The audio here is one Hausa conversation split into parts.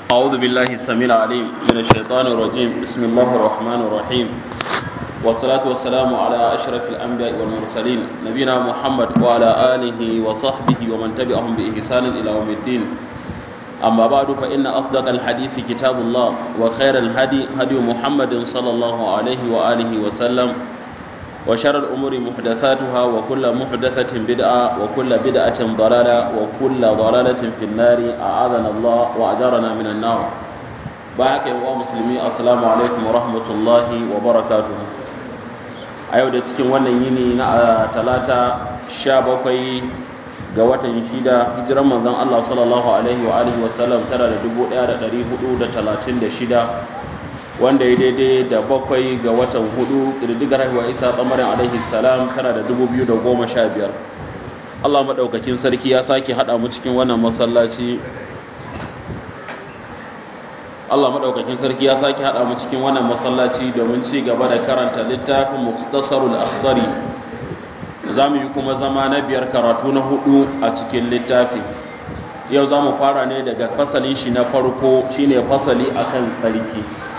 أعوذ بالله السميع العليم من الشيطان الرجيم بسم الله الرحمن الرحيم والصلاة والسلام على أشرف الأنبياء والمرسلين نبينا محمد وعلى آله وصحبه ومن تبعهم بإحسان إلى يوم الدين أما بعد فإن أصدق الحديث كتاب الله وخير الهدي هدي محمد صلى الله عليه وآله وسلم وشر الأمور محدثاتها وكل محدثة بدعة وكل بدعة ضلالة وكل ضلالة في النار أعاذنا الله وأجارنا من النار باك يا مسلمي السلام عليكم ورحمة الله وبركاته أيوة da cikin wannan yini na talata sha bakwai ga watan shida hijiran manzon Allah sallallahu alaihi wa alihi wa sallam tara da dubu ɗaya da ɗari hudu da talatin da shida wanda ya daidai da bakwai ga watan hudu ƙididdigar haihuwa isa tsamarin alaihi salam tana da dubu biyu da goma sha biyar allah maɗaukakin sarki ya sake haɗa mu cikin wannan masallaci allah maɗaukakin sarki ya sake haɗa mu cikin wannan masallaci domin ci gaba da karanta littafin muhtasarul akhdari za mu yi kuma zama na biyar karatu na hudu a cikin littafi yau za mu fara ne daga fasalin shi na farko shine fasali akan sarki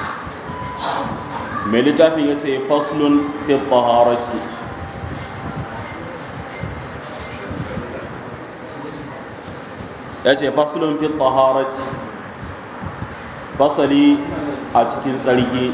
mai littafin ya ce faslun fi taharati ya ce faslun fi taharati fasali a cikin tsarki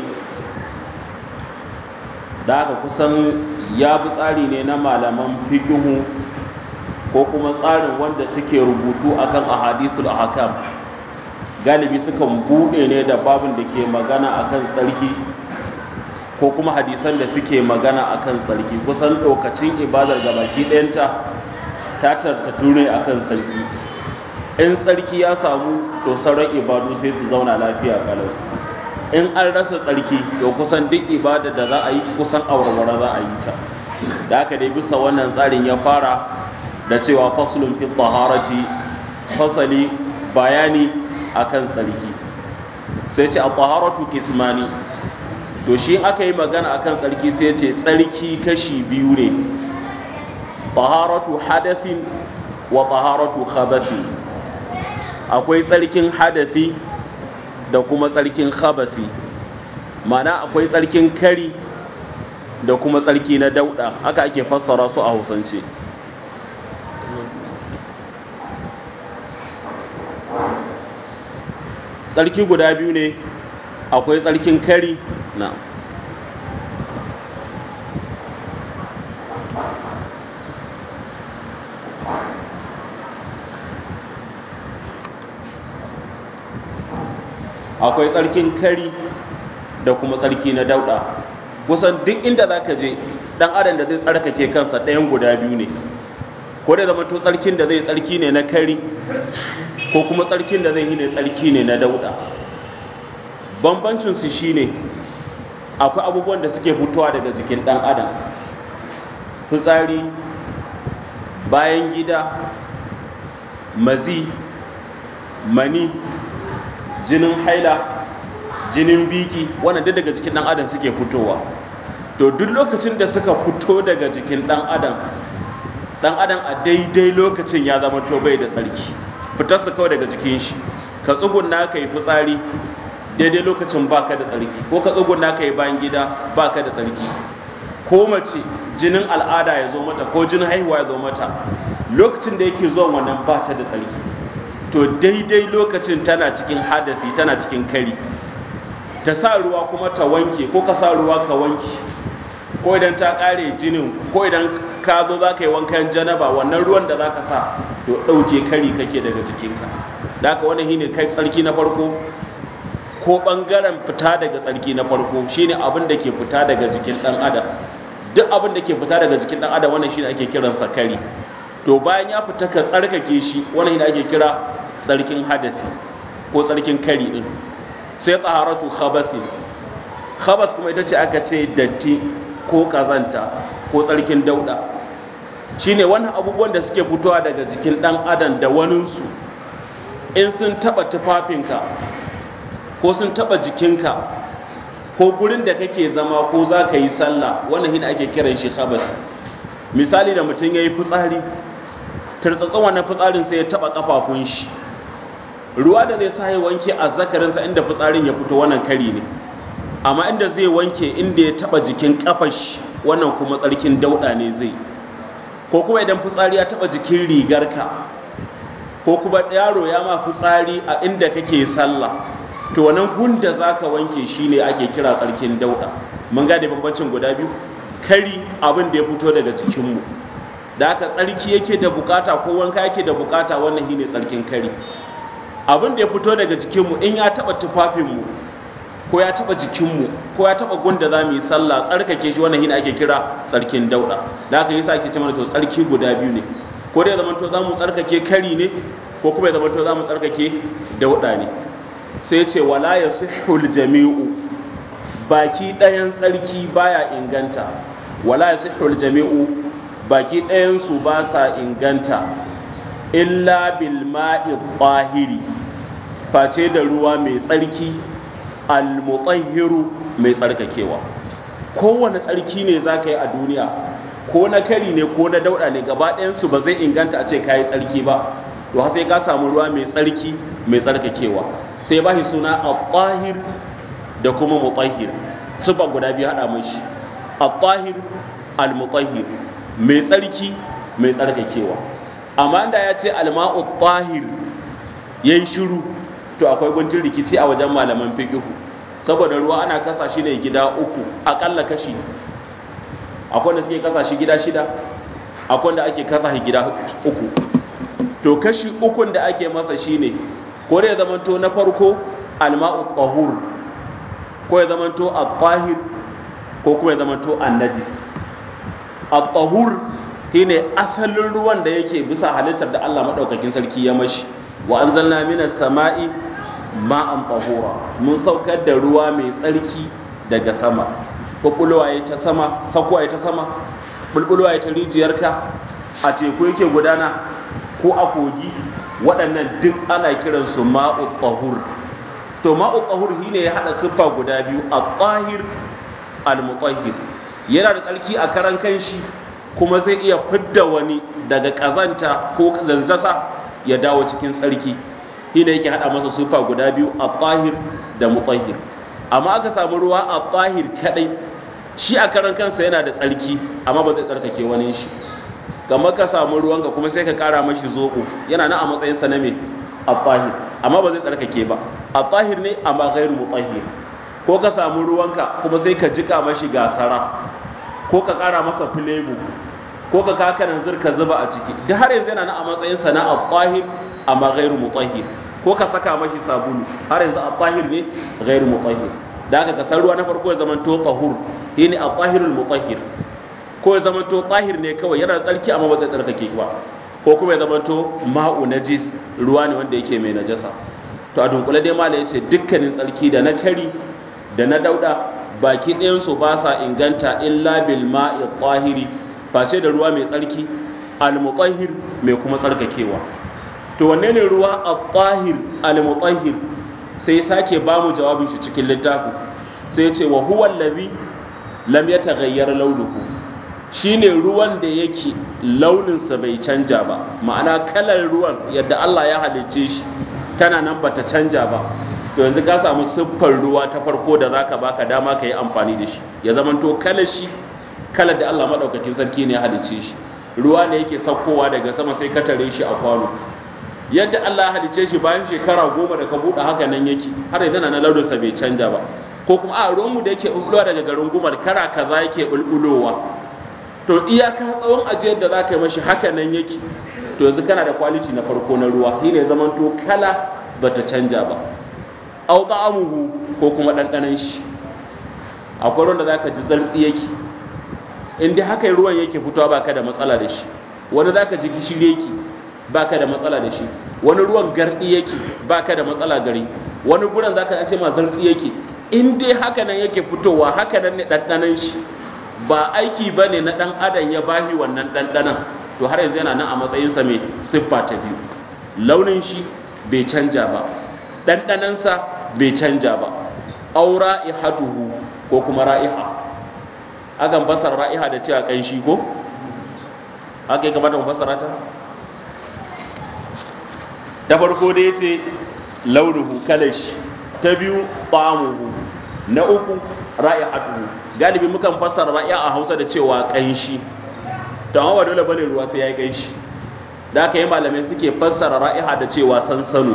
da aka kusan ya bi tsari ne na malaman fikihu ko kuma tsarin wanda suke rubutu akan ahadisul ahkam galibi sukan buɗe ne da babin da ke magana akan tsarki ko kuma hadisan da suke magana akan tsarki kusan lokacin ibadar gabaki ɗayanta ta tattatu ne akan tsarki in tsarki ya samu to sauran ibadu sai su zauna lafiya kalau in an rasa tsarki to kusan duk ibada da za a yi kusan awarware za a yi ta da haka dai bisa wannan tsarin ya fara da cewa faslun fi taharati fasali bayani akan tsarki sai ce a taharatu kismani to shi aka yi magana akan tsarki sai ce tsarki kashi biyu ne taharatu hadathin wa taharatu khabathi akwai tsarkin hadathi da kuma tsarkin khabathi mana akwai tsarkin kari da kuma tsarki na dauda haka ake fassara su a hausance tsarki guda biyu ne akwai tsarkin kari na akwai tsarkin kari da kuma tsarki na dauda kusan duk inda za ka je dan adam da zai tsarkake kansa ɗayan guda biyu ne ko da zama to tsarkin da zai tsarki ne na kari ko kuma tsarkin da zai yi ne tsarki ne na dauda bambancinsu shine akwai abubuwan da suke fitowa daga jikin dan adam fitsari bayan gida mazi mani jinin haila jinin biki wannan duk daga jikin dan adam suke fitowa to duk lokacin da suka fito daga jikin dan adam dan adam a daidai lokacin ya zama to bai da tsarki fitar su kawai daga jikin shi ka tsugunna ka yi fitsari daidai lokacin baka da tsarki ko ka tsugunna ka yi bayan gida baka da tsarki ko mace jinin al'ada ya zo mata ko jinin haihuwa ya zo mata lokacin da yake zuwa wannan ba ta da tsarki to daidai lokacin tana cikin hadasi tana cikin kari ta sa ruwa kuma ta wanke ko ka sa ruwa ka wanke ko idan ta kare jinin ko idan ka zo za ka yi wankan janaba wannan ruwan da za ka sa to ɗauke kari kake daga jikinka da haka wani shine kai tsarki na farko ko ɓangaren fita daga tsarki na farko shine abin da ke fita daga jikin ɗan adam duk abin da ke fita daga jikin ɗan adam wannan shine ake kiransa kari to bayan ya fita ka tsarkake shi wannan shine ake kira tsarkin hadasi ko tsarkin kari din sai taharatu khabasi khabas kuma ita ce aka ce datti ko kazanta ko tsarkin dauda shine wannan abubuwan da suke fitowa daga jikin dan adam da waninsu in sun taba tufafinka ko sun taba jikinka ko gurin da kake zama ko za ka yi sallah wannan hina ake kiran shi khabas misali da mutum ya yi fitsari tartsatsin wannan fitsarin sai ya taba kafafun shi ruwa da zai sa ya wanke azzakarinsa inda fitsarin ya fito wannan kari ne amma inda zai wanke inda ya taba jikin kafashi wannan kuma tsarkin dauda ne zai ko kuma idan fitsari ya taba jikin rigarka ko kuma yaro ya ma fitsari a inda kake sallah to wannan gunda zaka wanke shine ake kira tsarkin dauda mun gane bambancin guda biyu kari abin da ya fito daga jikinmu da haka tsarki yake da bukata ko wanka yake da bukata wannan shine tsarkin kari abin da ya fito daga jikinmu in ya taba tufafinmu ko ya taba jikinmu ko ya taba gunda za mu yi sallah tsarkake shi wannan shine ake kira tsarkin dauda da haka yasa ake cewa to tsarki guda biyu ne ko dai zaman to za mu tsarkake kari ne ko kuma ya zaman to za mu tsarkake dauda ne sai ya ce wala yasihhul jami'u baki ɗayan tsarki baya inganta wala yasihhul jami'u baki ɗayan su ba sa inganta illa bil ma'i tahiri face da ruwa mai tsarki al-mutahhiru mai tsarkakewa kowane tsarki ne za ka yi a duniya ko na kari ne ko na dauɗa ne gaba ɗayansu ba zai inganta a ce ka yi tsarki ba to sai ka samu ruwa mai tsarki mai tsarkakewa sai ba shi suna al-tahir da kuma mutahhir sufa guda biyu haɗa mashi al-tahir al-mutahhir mai tsarki mai tsarkakewa amma da ya ce al-ma'u tahir yayin shiru to akwai guntun rikici a wajen malaman fiqh saboda ruwa ana kasa shi ne gida uku akalla kashi akwai da suke kasa shi gida shida akwai da ake kasa shi gida uku to kashi ukun da ake masa shine ko da ya zamanto na farko alma'u tahur ko ya zamanto at-tahir ko kuma ya zamanto an-najis at-tahur shine asalin ruwan da yake bisa halittar da Allah madaukakin sarki ya mashi wa anzalna minas sama'i ma'an tahura mun saukar da ruwa mai tsarki daga sama bulbulwa ya ta sama sakwa ya ta sama bulbulwa ya ta rijiyarka a teku yake gudana ko a kogi waɗannan duk ana kiransu ma'u tahur to ma'u tahur shine ya haɗa siffa guda biyu a tahir al-mutahhir yana da tsarki a karan kanshi kuma zai iya fidda wani daga ƙazanta ko zanzasa ya dawo cikin tsarki shi da yake hada masa sufa guda biyu a tahir da mutahhir amma aka samu ruwa a tahir kadai shi a karan kansa yana da tsarki amma ba zai tsarkake wani shi kamar ka samu ruwanka kuma sai ka kara mashi zoɓo yana nan a matsayin sa na me a tahir amma ba zai tsarkake ba a tahir ne amma ghairu mutahhir ko ka samu ruwanka kuma sai ka jika mashi gasara ko ka kara masa filebu ko ka kakanan zirka zuba a ciki duk har yanzu yana nan a matsayin sa na at-tahir amma ghairu mutahhir ko ka saka mashi sabulu har yanzu at-tahir ne ghairu mutahhir da haka ka san ruwa na farko ya zama to tahur shine at-tahirul mutahhir ko ya zama to tahir ne kawai yana tsarki amma ba zai tsarkake ba ko kuma ya zama to ma'u najis ruwa ne wanda yake mai najasa to a dunkule dai mala yace dukkanin tsarki da na kari da na dauda baki ɗayan su ba sa inganta illa bil ma'i tahiri face da ruwa mai tsarki al-mutahhir mai kuma tsarkakewa to wanne ne ruwa at-tahir al-mutahhir sai sake ba mu jawabin shi cikin littafi sai ce wa huwa allazi lam yataghayyar launuhu shine ruwan da yake launinsa bai canja ba ma'ana kalar ruwan yadda Allah ya halicce shi tana nan bata canja ba to yanzu ka samu siffar ruwa ta farko da zaka baka dama ka yi amfani da shi ya zamanto kalar shi kalar da Allah madaukakin sarki ne ya halicce shi ruwa ne yake saukowa daga sama sai ka tare shi a kwano yadda Allah ya halicce shi bayan shekara goma da ka buɗe haka nan yake har yanzu na launinsa bai canja ba ko kuma a ruwanmu da yake bulbulowa daga garin gumar kara kaza yake bulbulowa to iyaka tsawon ajiyar da za ka yi mashi haka nan yake to yanzu kana da kwaliti na farko na ruwa shi ne zaman to kala bata canja ba au ta'amuhu ko kuma ɗanɗanon shi akwai ruwan da za ka ji zartsi yake in dai haka ruwan yake fitowa baka da matsala da shi wani za ka ji gishiri yake baka da matsala da shi wani ruwan gardi yake baka da matsala gari wani guran za ka ce ma zartsi yake in dai haka nan yake fitowa haka nan ne ɗanɗanon shi ba aiki ba ne na ɗan adam ya bahi wannan ɗanɗanon to har yanzu yana nan a matsayinsa mai siffa ta biyu launin shi bai canja ba ɗanɗanonsa bai canja ba aura ihatuhu ko kuma ra'iha akan fasara ra'iha da cewa ƙanshi ko haka ya kamata mu fasara ta da farko da ya ce launuhu kalashi ta biyu ta'amuhu na uku ra'ihatuhu galibi mukan fassara ra'iya a Hausa da cewa kanshi to amma ba dole bane ruwa sai yayi kanshi da aka yi malamai suke fassara ra'iha da cewa sansano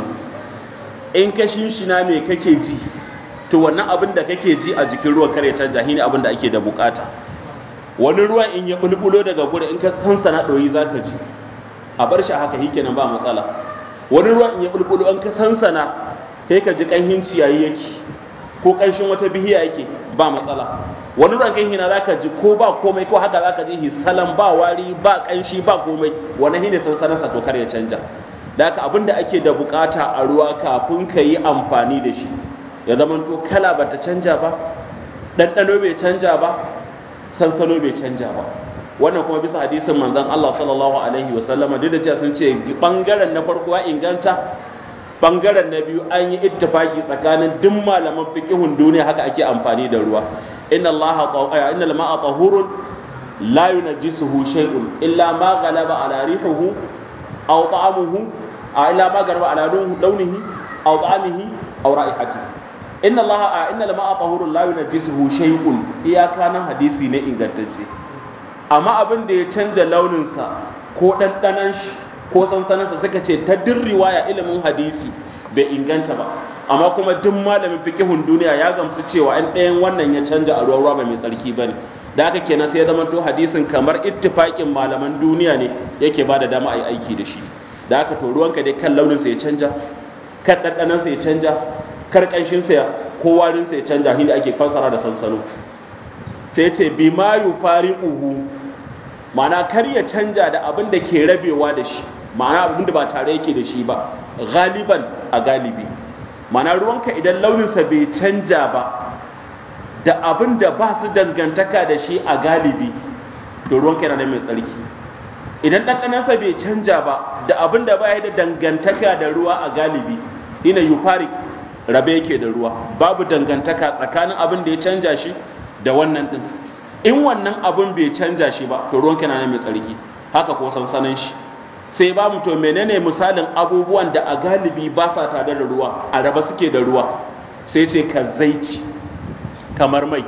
in ka shinshina me kake ji to wannan abin da kake ji a jikin ruwan kare canja shine abin da ake da bukata wani ruwan in ya bulbulo daga gurin in ka sansana ɗoyi zaka ji a bar shi haka shi kenan ba matsala wani ruwan in ya bulbulo an ka sansana sai ka ji ƙanhin ciyayi yake ko ƙanshin wata bihiya yake ba matsala wani ruwan kan hina zaka ji ko ba komai ko haka zaka ji hisalan ba wari ba ƙanshi ba komai wani shine sansanarsa to kar ya canja da haka abin da ake da bukata a ruwa kafin ka yi amfani da shi ya zamanto kala bata canja ba ɗanɗano bai canja ba sansano bai canja ba wannan kuma bisa hadisin manzon Allah sallallahu alaihi wa sallama duk da cewa sun ce bangaren na farko ya inganta bangaren na biyu an yi ittifaki tsakanin duk malaman fiqihun duniya haka ake amfani da ruwa inna Allah inna al-ma'a tahurun la yunajjisuhu shay'un illa ma ghalaba ala rihihi aw ta'amuhu illa ma ghalaba ala launihi aw ta'amihi aw ra'ihatihi inna Allah inna al-ma'a tahurun la yunajjisuhu shay'un iyaka nan hadisi ne ingantacce amma abin da ya canja launinsa ko ɗanɗanan shi ko sansaninsa suka ce ta duk riwaya ilimin hadisi bai inganta ba amma kuma duk malamin fikihun duniya ya gamsu cewa an ɗayan wannan ya canja a ruwa ruwa ba mai tsarki ba ne da haka kenan sai ya zama to hadisin kamar ittifaƙin malaman duniya ne yake ba da dama a yi aiki da shi da haka to ruwanka dai kan launinsa ya canja kan ɗanɗanansa ya canja kar ƙanshinsa ko warinsa ya canja shi ake fassara da sansano sai ce bima yufariquhu ma'ana kar ya canja da abin da ke rabewa da shi ma'ana abin da ba tare yake da shi ba galiban a galibi ma'ana ruwanka idan launinsa bai canja ba da abin da ba su dangantaka da shi a galibi da ruwanka yana mai tsarki idan ɗanɗanansa bai canja ba da abin da ba da dangantaka da ruwa a galibi ina yufarik rabe yake da ruwa babu dangantaka tsakanin abin da ya canja shi da wannan din in wannan abin bai canja shi ba to ruwan kana mai tsarki haka ko sansanin shi sai ba mu to menene misalin abubuwan da a galibi ba sa tare da ruwa a raba suke da ruwa sai ce ka zaiti kamar mai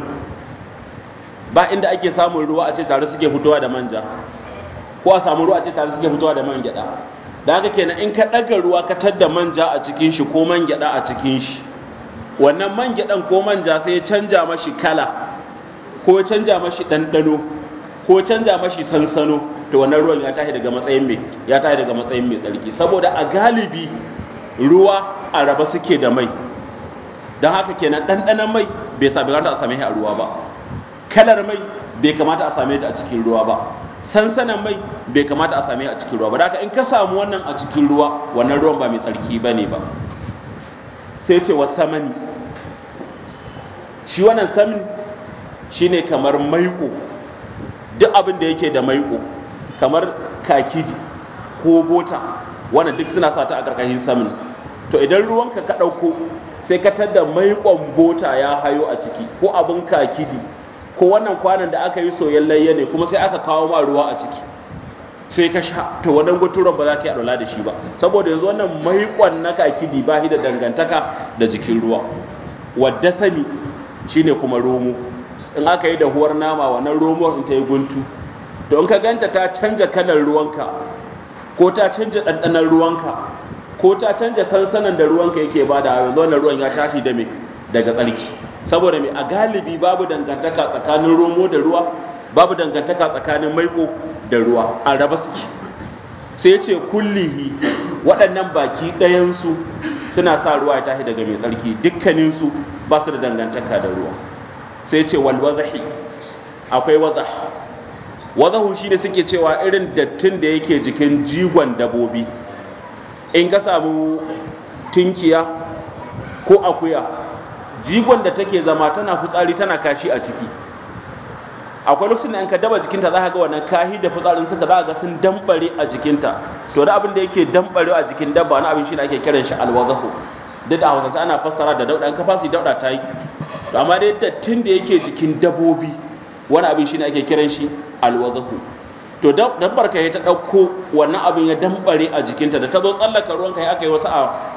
ba inda ake samun ruwa a ce tare suke fitowa da manja ko a samu ruwa a ce tare suke fitowa da man gyada da haka kenan in ka ɗaga ruwa ka tadda manja a cikin shi ko man gyada a cikin shi wannan man gyadan ko manja sai ya canja mashi kala ko canja mashi ɗanɗano ko canja mashi sansano to wannan ruwan ya tashi daga matsayin mai ya tashi daga matsayin mai tsarki saboda a galibi ruwa a raba suke da mai don haka kenan ɗanɗanon mai bai sami a same shi a ruwa ba kalar mai bai kamata a same ta a cikin ruwa ba sansanan mai bai kamata a same a cikin ruwa ba da haka in ka samu wannan a cikin ruwa wannan ruwan ba mai tsarki ba ne ba sai ce wa samani shi wannan samin shine kamar maiko duk abin da yake da maiko kamar kakidi ko bota wannan duk suna sa ta a ƙarƙashin samin to idan ruwanka ka ɗauko sai ka tadda maikon bota ya hayo a ciki ko abin kakidi ko wannan kwanan da aka yi soyayyen layya ne kuma sai aka kawo ma ruwa a ciki sai ka sha to wannan guturan ba za ka yi alwala da shi ba saboda yanzu wannan maikon na kakidi ba shi da dangantaka da jikin ruwa wadda sami shine kuma romo in aka yi dahuwar nama wannan romo in ta yi guntu to in ka ganta ta canja kalar ruwanka ko ta canja ɗanɗanon ruwanka ko ta canja sansanan da ruwanka yake ba da yanzu wannan ruwan ya tashi da me daga tsarki saboda me a galibi babu dangantaka tsakanin romo da ruwa babu dangantaka tsakanin maiko da ruwa a raba suke sai ce kullihi waɗannan baki ɗayansu suna sa ruwa ya tashi daga mai tsarki dukkaninsu ba su da dangantaka da ruwa sai ce wal wazahi akwai wazah wazahu shi ne suke cewa irin dattin da yake jikin jigon dabobi in ka samu tunkiya ko akuya jigon da take zama tana fitsari tana kashi a ciki akwai lokacin da an ka daba jikinta za ka ga wannan kahi da fitsarin suka za ga sun dambare a jikinta to da abin da yake dambare a jikin dabba na abin shi ne ake kiran shi alwazahu duk da hausance ana fassara da dauda in ka fasu dauda ta yi amma dai dattin da yake jikin dabobi wani abin shi ne ake kiran shi alwazahu to dabbar ka ta ɗauko wannan abin ya dambare a jikinta da ta zo tsallaka ruwan ka aka yi wasu a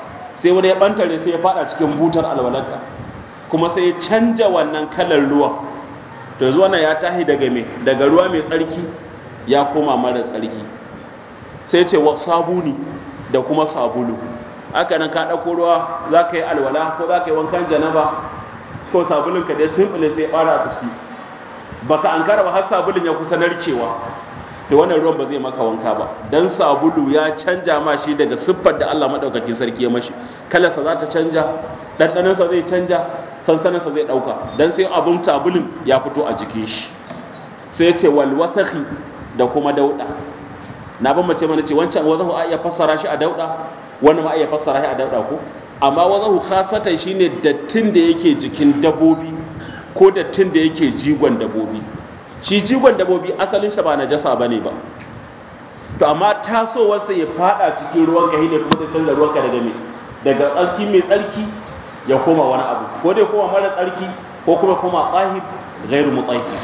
sai wani ya bantare sai ya fada cikin butar alwalarka kuma sai ya canja wannan kalar ruwa to yanzu wannan ya tahi daga me daga ruwa mai tsarki ya koma mara tsarki sai ce wa sabuni da kuma sabulu haka nan ka ɗauko ruwa za ka yi alwala ko za ka yi wankan janaba ko sabulun ka dai simple sai ɓara a ciki baka an ba har sabulun ya kusa narkewa to wannan ruwan ba zai maka wanka ba dan sabulu ya canja ma shi daga siffar da Allah madaukakin sarki ya mashi kalarsa za ta canja ɗanɗanonsa zai canja sansaninsa zai ɗauka dan sai abun sabulun ya fito a jikin shi sai ce wal wasakhi da kuma dauɗa na ban mace mana ce wancan wazahu a iya fassara shi a dauɗa wannan ma a iya fassara shi a dauɗa ko amma wazahu khasatan shine dattin da yake jikin dabobi ko dattin da yake jigon dabobi shi jigon dabobi asalinsa ba najasa bane ba to amma tasowarsa ya fada cikin ruwan ka ne kuma da canza ruwanka daga me daga tsarki mai tsarki ya koma wani abu ko dai koma mara tsarki ko kuma koma tsahir gairu mutahhir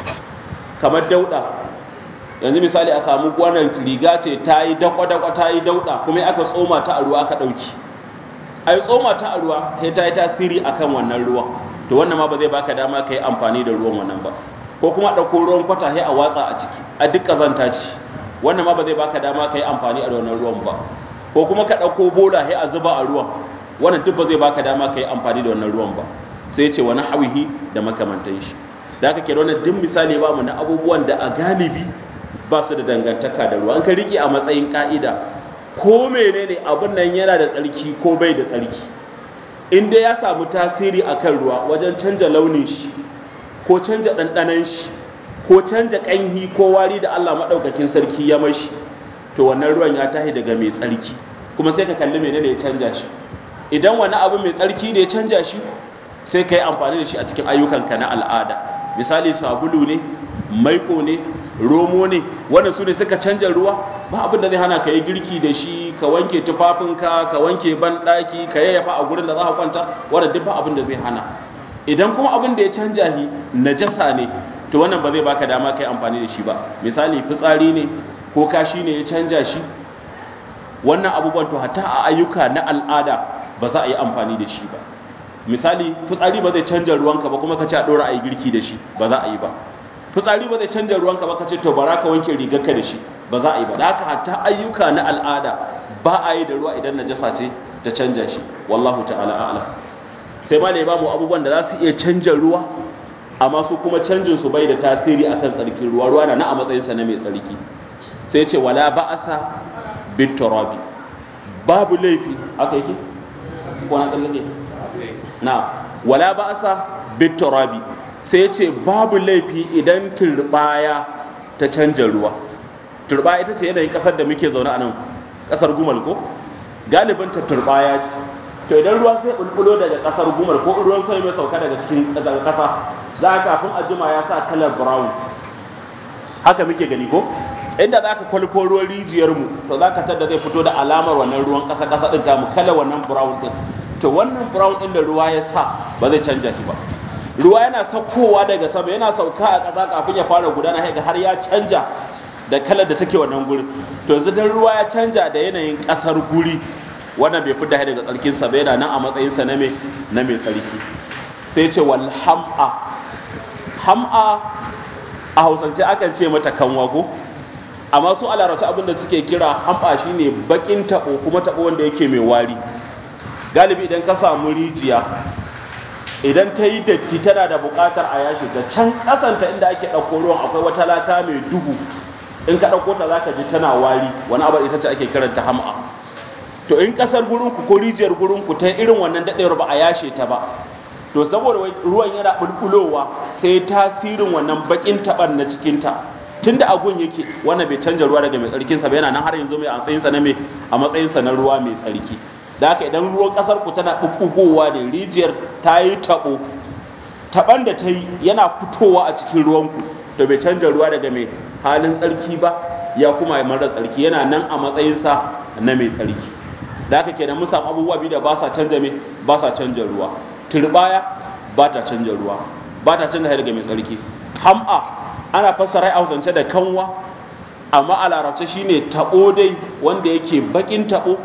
kamar dauda yanzu misali a samu wannan riga ce ta yi dakwa-dakwa ta yi dauda kuma aka tsoma ta a ruwa aka ɗauki a yi tsoma ta a ruwa sai ta yi tasiri a kan wannan ruwa to wannan ma ba zai baka dama ka yi amfani da ruwan wannan ba ko kuma ɗauko ruwan kwata sai a watsa a ciki a duk ƙazanta ce wannan ma ba zai baka dama ka yi amfani a wannan ruwan ba ko kuma ka ɗauko bola sai a zuba a ruwan wannan duk ba zai baka dama ka yi amfani da wannan ruwan ba sai ce wani hawihi da makamantan shi da aka kira wannan duk misali ba mu na abubuwan da a galibi ba su da dangantaka da ruwa an ka riƙe a matsayin ka'ida ko menene abin nan yana da tsarki ko bai da tsarki in dai ya samu tasiri akan ruwa wajen canja launin shi ko canja ɗanɗanon shi ko canja ƙanhi ko wari da Allah maɗaukakin sarki ya mashi to wannan ruwan ya tahi daga mai tsarki kuma sai ka kalli menene ya canja shi idan wani abu mai tsarki ne ya canja shi sai ka yi amfani da shi a cikin ayyukanka na al'ada misali sabulu ne maiko ne romo ne wanda su ne suka canja ruwa ba abin da zai hana ka yi girki da shi ka wanke tufafinka ka wanke banɗaki ka yayyafa a gurin da za ka kwanta wanda duk ba abin da zai hana idan kuma abin da ya canja shi najasa ne to wannan ba zai baka dama kai amfani da shi ba misali fitsari ne ko kashi ne ya canja shi wannan abubuwan to hatta a ayyuka na al'ada ba za a yi amfani da shi ba misali fitsari ba zai canja ruwanka ba kuma ka ci a ɗora a yi girki da shi ba za a yi ba fitsari ba zai canja ruwanka ba ka ce to bara ka wanke rigarka da shi ba za a yi ba da haka hatta ayyuka na al'ada ba a yi da ruwa idan najasa ce ta canja shi wallahu ta'ala a'lam sai ma ba mu abubuwan da za su iya canja ruwa amma su kuma canjin su bai da tasiri akan tsarkin ruwa ruwa na na a matsayin sa na mai tsarki sai ce wala ba'asa bit turabi babu laifi aka yake ko na kallake na wala ba'asa bit turabi sai ce babu laifi idan turbaya ta canja ruwa turbaya ita ce yanayin kasar da muke zaune a nan kasar gumal ko galibin ta turbaya ce to idan ruwa sai bulbulo daga kasar gumal ko ruwan sai mai sauka daga cikin daga kasa za ka kafin a jima ya sa kalar brown haka muke gani ko inda za ka kwalfo ruwan rijiyar mu to za ka tada zai fito da alamar wannan ruwan kasa kasa din tamu kalar wannan brown din to wannan brown din da ruwa ya sa ba zai canja shi ba ruwa yana saukowa daga sama yana sauka a ƙasa kafin ya fara gudana haka har ya canja da kalar da take wannan guri to yanzu dan ruwa ya canja da yanayin ƙasar guri wannan bai fidda daga tsarkin sa ba yana nan a matsayin sa na me na mai tsarki sai ce wal ham'a ham'a a hausance akan ce mata kanwa ko amma su a larabta abin da suke kira ham'a shine bakin tabo kuma tabo wanda yake mai wari galibi idan ka samu rijiya idan ta yi datti tana da buƙatar a yashi ta can ƙasanta inda ake ɗauko ruwan akwai wata laka mai duhu in ka ɗauko ta zaka ji tana wari wani abu ita ce ake kiranta ham'a to in ƙasar gurinku ko rijiyar gurinku ta irin wannan daɗewar ba a yashe ta ba to saboda ruwan yana bulbulowa sai tasirin wannan baƙin taɓar na cikinta tunda agun yake wannan bai canja ruwa daga mai tsarkinsa ba yana nan har yanzu mai a matsayinsa na mai a matsayinsa na ruwa mai tsarki da haka idan ruwan kasar ku tana ɓuɓɓugowa da rijiyar ta yi taɓo taɓan da ta yi yana fitowa a cikin ruwanku to bai canja ruwa daga mai halin tsarki ba ya kuma mara tsarki yana nan a matsayinsa na mai tsarki da haka kenan mun samu abubuwa biyu da ba sa canja mai ba sa canja ruwa turbaya ba ta canja ruwa ba ta canja daga mai tsarki ham'a ana fassara a hausance da kanwa amma a larabce shine taɓo dai wanda yake bakin taɓo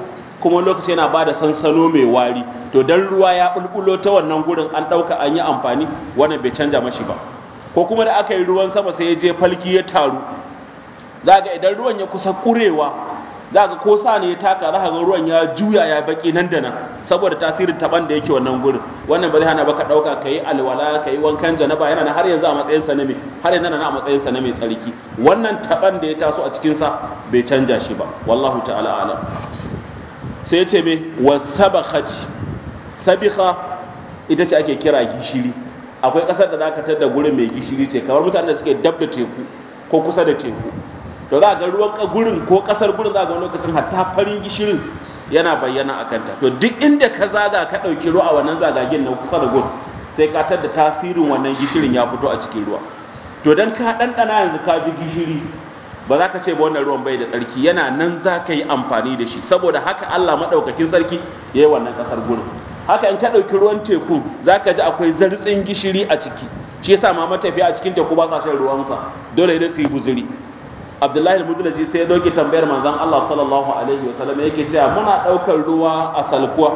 kuma lokaci yana ba da sansano mai wari to dan ruwa ya bulbulo ta wannan gurin an ɗauka an yi amfani wannan bai canja mashi ba ko kuma da aka yi ruwan sama sai ya je falki ya taru za ga idan ruwan ya kusa kurewa za ga ko sa ne ya taka za ga ruwan ya juya ya baki nan da nan saboda tasirin taban da yake wannan gurin wannan ba zai hana baka dauka kai alwala kai wankan janaba yana nan har yanzu a matsayin sa na mai har yanzu nan a matsayin sa na mai tsarki wannan taban da ya taso a cikin sa bai canja shi ba wallahu ta'ala alam sai ya ce me wasabakhati sabikha ita ce ake kira gishiri akwai kasar da zaka tada gurin mai gishiri ce kamar mutanen da suke dab da teku ko kusa da teku to za ga ruwan gurin ko kasar gurin za ga lokacin hatta farin gishirin yana bayyana a kanta to duk inda ka zaga ka ɗauki ruwa a wannan zagagen na kusa da gun sai ka da tasirin wannan gishirin ya fito a cikin ruwa to dan ka ɗanɗana yanzu ka ji gishiri ba za ka ce ba wannan ruwan bai da tsarki yana nan za ka yi amfani da shi saboda haka Allah maɗaukakin sarki ya yi wannan ƙasar gurin haka in ka ɗauki ruwan teku za ka ji akwai zartsin gishiri a ciki shi yasa ma matafiya a cikin teku ba sa shan ruwansa dole ne su yi guzuri abdullahi al-mudlaji sai ya doke tambayar manzon Allah sallallahu alaihi wasallam yake cewa muna ɗaukar ruwa a salkuwa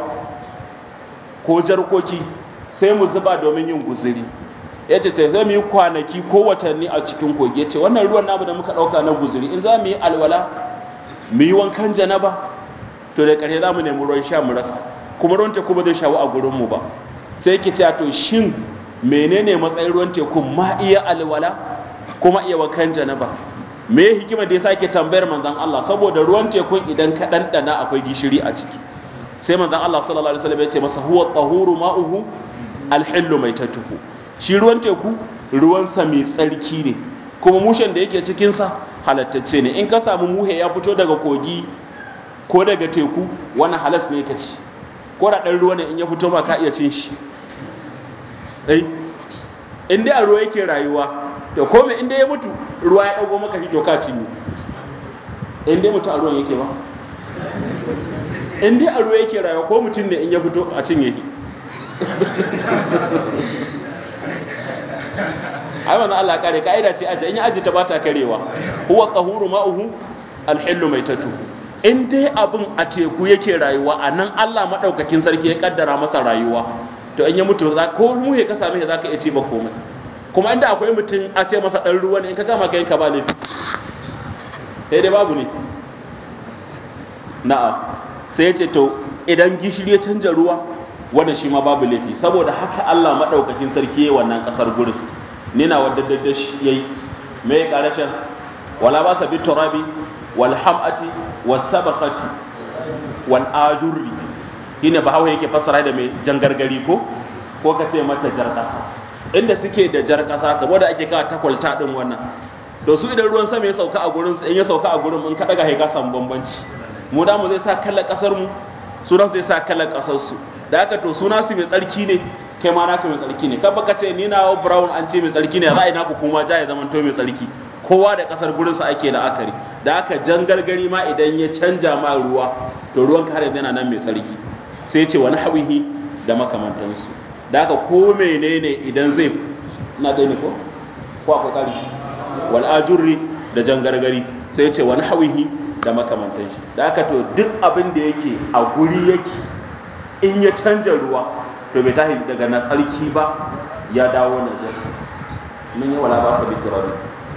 ko jarkoki sai mu zuba domin yin guzuri ya ce sai mu yi kwanaki ko watanni a cikin kogi ya ce wannan ruwan namu da muka ɗauka na guzuri in za mu yi alwala mu yi wankan janaba to da ƙarshe za mu nemi ruwan sha mu rasa kuma ruwan teku ba zai shawo a gurinmu ba sai yake cewa to shin menene matsayin ruwan teku ma iya alwala kuma iya wankan janaba me hikima da ya sake tambayar manzon Allah saboda ruwan tekun idan ka ɗanɗana akwai gishiri a ciki sai manzon Allah sallallahu alaihi wasallam ya ce masa huwa tahuru ma'uhu alhillu maitatuhu shi ruwan teku ruwansa mai tsarki ne kuma mushen da yake cikinsa halattacce ne in ka samu muhe ya fito daga kogi ko daga teku wani halas ne ka ci ko da ɗan ruwa ne in ya fito ba ka iya cin shi ɗai in dai a ruwa yake rayuwa to kome in dai ya mutu ruwa ya ɗago maka shi to ka ci ne in dai mutu a ruwan yake ba in dai a ruwa yake rayuwa ko mutum ne in ya fito a cinye shi ai wannan Allah kare kaida ce aje in ya aje ta bata karewa huwa qahuru ma'uhu alhillu maitatu in dai abin a teku yake rayuwa a nan Allah madaukakin sarki ya kaddara masa rayuwa to in ya mutu za ko mu ya ka same shi zaka iya ci ba komai kuma inda akwai mutum a ce masa dan ruwa ne in ka gama kai ka ba laifi sai dai babu ne na'am sai ya ce to idan gishiri ya canja ruwa wannan shi ma babu laifi saboda haka Allah madaukakin sarki yayi wannan kasar gurin ni na wadda dadda shi yayi me ya karashin wala ba sa bi turabi wal hamati was sabaqati wal ajurri shine ba hawa yake fassara da mai jangargari ko ko ka ce mata jar kasa inda suke da jar kasa kamar da ake kawo takwalta din wannan to su idan ruwan sama ya sauka a gurin in ya sauka a gurin mun ka daga ka samu bambanci mu da mu zai sa kallon kasar mu su da zai sa kallon kasar su da haka to suna su mai tsarki ne kai ma naka mai tsarki ne kan baka ce ni na brown an ce mai tsarki ne za a yi naku kuma ja ya zama to mai tsarki kowa da kasar gurin sa ake la'akari da haka jan gargari ma idan ya canja ma ruwa to ruwan ka har yanzu yana nan mai tsarki sai ce wani hawihi da makamantansu da haka ko menene idan zai na gani ko ko akwai kari wal ajurri da jan gargari sai ce wani hawihi da makamantan shi da haka to duk abin da yake a guri yake in ya canja ruwa to bai tahi daga na tsarki ba ya dawo na jasa mun yi wala ba sa bitirabi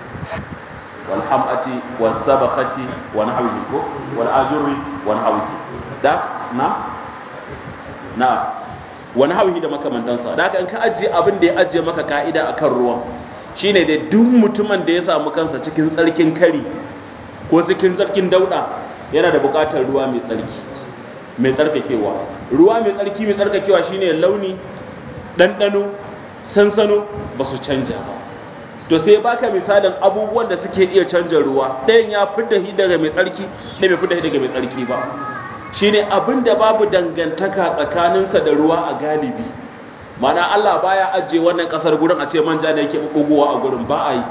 wal hamati was sabakhati wa nahwihi ko wal ajuri wa nahwihi da na na wa nahwihi da makamantansa da haka in ka ajiye abin da ya ajiye maka ka'ida akan ruwan shine dai duk mutumin da ya samu kansa cikin tsarkin kari ko cikin tsarkin dauda yana da buƙatar ruwa mai tsarki mai tsarkakewa ruwa mai tsarki mai tsarkakewa shine launi ɗanɗano sansano ba su canja ba to sai baka misalin abubuwan da suke iya canja ruwa ɗayan ya fidda shi daga mai tsarki ɗaya bai fidda shi daga mai tsarki ba shine abin da babu dangantaka tsakaninsa da ruwa a galibi mana Allah baya ajiye wannan ƙasar gurin a ce manja ne yake ɓuɓɓugowa a gurin ba a yi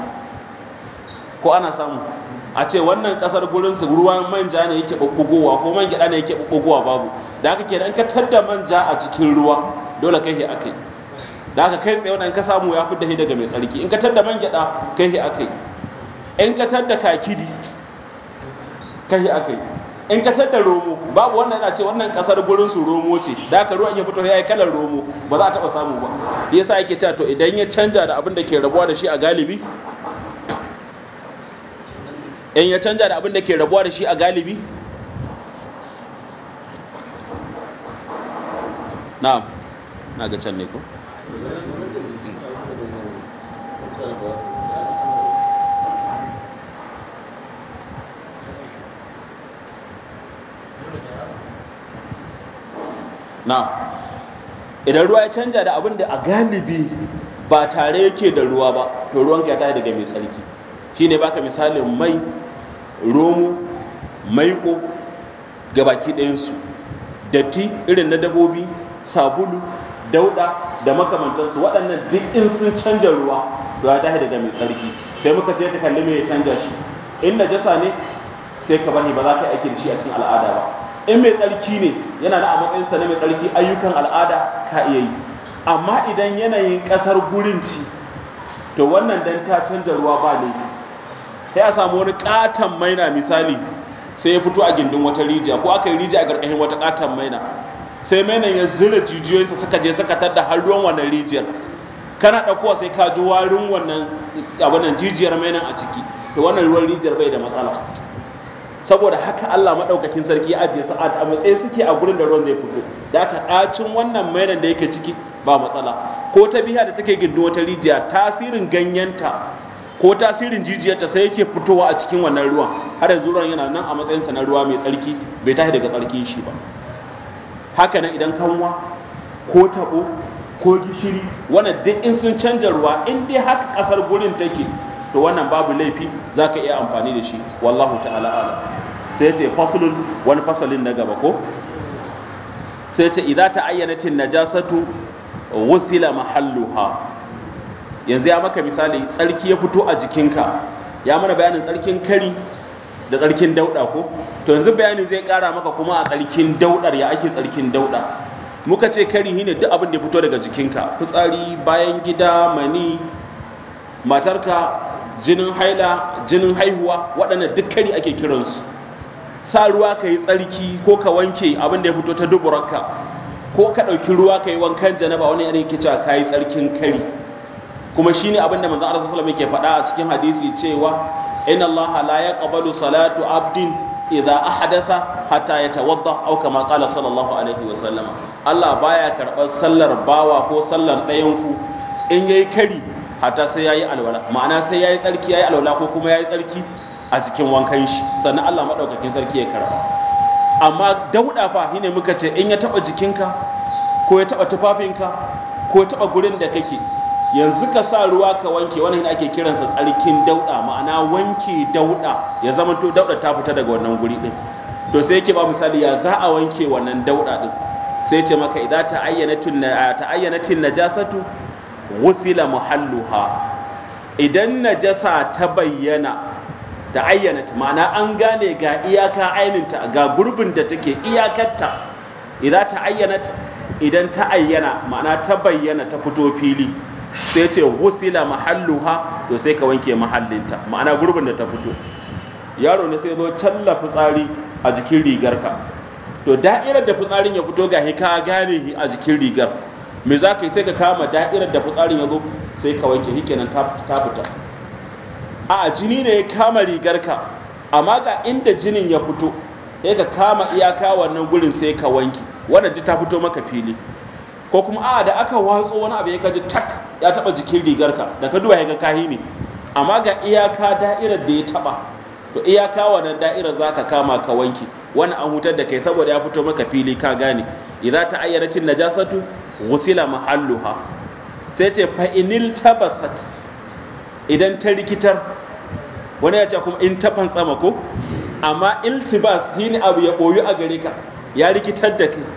ko ana samu a ce wannan kasar gurin su ruwan manja ne yake bubbugowa ko man gyada ne yake bubbugowa babu da haka kenan ka tadda manja a cikin ruwa dole kai he akai da haka kai tsaye wannan ka samu ya fidda shi daga mai tsarki in ka tadda man gyada kai he akai in ka tadda kakidi kai he akai in ka da romo babu wannan yana ce wannan kasar gurin su romo ce da haka ruwan ya fito ya yi kalar romo ba za a taba samu ba yasa yake cewa to idan ya canja da abin da ke rabuwa da shi a galibi in ya canja da abin da ke rabuwa da shi a galibi na'am na ga can ne ko na idan ruwa ya canja da abin da a galibi ba tare yake da ruwa ba to ruwan ya tashi daga mai tsarki shine baka misalin mai romo maiko ga baki ɗayansu datti irin na dabobi sabulu dauda da makamantansu waɗannan duk in sun canja ruwa to ya tashi daga mai tsarki sai muka ce ta kalli mai ya canja shi in najasa ne sai ka bari ba za ka yi aiki da shi a cikin al'ada ba in mai tsarki ne yana da a matsayinsa na mai tsarki ayyukan al'ada ka iya yi amma idan yanayin ƙasar gurin ci to wannan dan ta canja ruwa ba laifi sai a samu wani katon maina misali sai ya fito a gindin wata rijiya ko aka yi rijiya a ƙarƙashin wata katon maina sai mainan ya zira jijiyoyinsa suka je suka tadda har ruwan wannan rijiyar kana ɗaukowa sai ka ji warin wannan abinan jijiyar mainan a ciki to wannan ruwan rijiyar bai da matsala saboda haka Allah maɗaukakin sarki ya ajiye su a matsayin suke a gurin da ruwan zai fito da aka ɗacin wannan mainan da yake ciki ba matsala ko ta biya da take gindin wata rijiya tasirin ganyenta ko tasirin jijiyarta sai yake fitowa a cikin wannan ruwan har yanzu ruwan yana nan a matsayinsa na ruwa mai tsarki bai tashi daga tsarkin shi ba haka nan idan kanwa ko tabo ko gishiri wannan duk in sun canja ruwa in dai haka kasar gurin take to wannan babu laifi za ka iya amfani da shi wallahu ta'ala ala sai ce fasulun wani fasalin na gaba ko sai ce idan ta ayyanatin najasatu wusila mahalluha yanzu ya maka misali tsarki ya fito a jikinka ya mana bayanin tsarkin kari da tsarkin dauda ko to yanzu bayanin zai kara maka kuma a tsarkin daudar ya ake tsarkin dauda muka ce kari shine duk abin da ya fito daga jikinka fitsari bayan gida mani matarka jinin haila jinin haihuwa waɗannan duk kari ake kiransu sa ruwa ka yi tsarki ko ka wanke abin da ya fito ta duburanka ko ka ɗauki ruwa ka yi wankan janaba wani yanayin kica ka yi tsarkin kari kuma shine abin da manzon Allah sallallahu alaihi wasallam yake faɗa a cikin hadisi cewa inna Allah la yaqbalu salatu abdin idza ahdatha hatta yatawadda aw kama qala sallallahu alaihi wasallam Allah baya karɓar sallar bawa ko sallar ɗayan ku in yayi kari hatta sai yayi alwala ma'ana sai yayi tsarki yayi alwala ko kuma yayi tsarki a cikin wankan shi sannan Allah madaukakin sarki ya karɓa amma dauda fa shine muka ce in ya taba jikinka ko ya taba tufafinka ko ya taba gurin da kake yanzu ka sa ruwa ka wanke wannan ake kiransa tsarkin dauda ma'ana wanke dauda ya zama to dauda ta fita daga wannan guri din to sai yake ba misali ya za a wanke wannan dauda din sai ce maka idan ta ayyanatin ta ayyanatin najasatu wusila muhalluha idan najasa ta bayyana da ayyanata ma'ana an gane ga iyaka aininta ga gurbin da take iyakarta idan ta ayyanata idan ta ayyana ma'ana ta bayyana ta fito fili sai ce wusila mahalluha to sai ka wanke mahallinta ma'ana gurbin da ta fito yaro ne sai zo challa fitsari a jikin rigarka to da'irar da fitsarin ya fito gahi ka gane a jikin rigar me za ka yi sai ka kama da'irar da fitsarin ya zo sai ka wanke shi kenan ta fita a jini ne ya kama rigarka amma ga inda jinin ya fito sai ka kama iyaka wannan gurin sai ka wanke wannan duk ta fito maka fili ko kuma a da aka watso wani abu ya kaji tak ya taba jikin rigarka da ka duba ya ga kahi ne amma ga iyaka da'irar da ya taba to iyaka wannan da'irar zaka kama ka wanke wannan an hutar da kai saboda ya fito maka fili ka gane idza ta ayyanatin najasatu wusila mahalluha sai ce fa inil tabasat idan ta rikitar wani ya ce kuma in ta fantsama ko amma iltibas shine abu ya boyu a gare ka ya rikitar da kai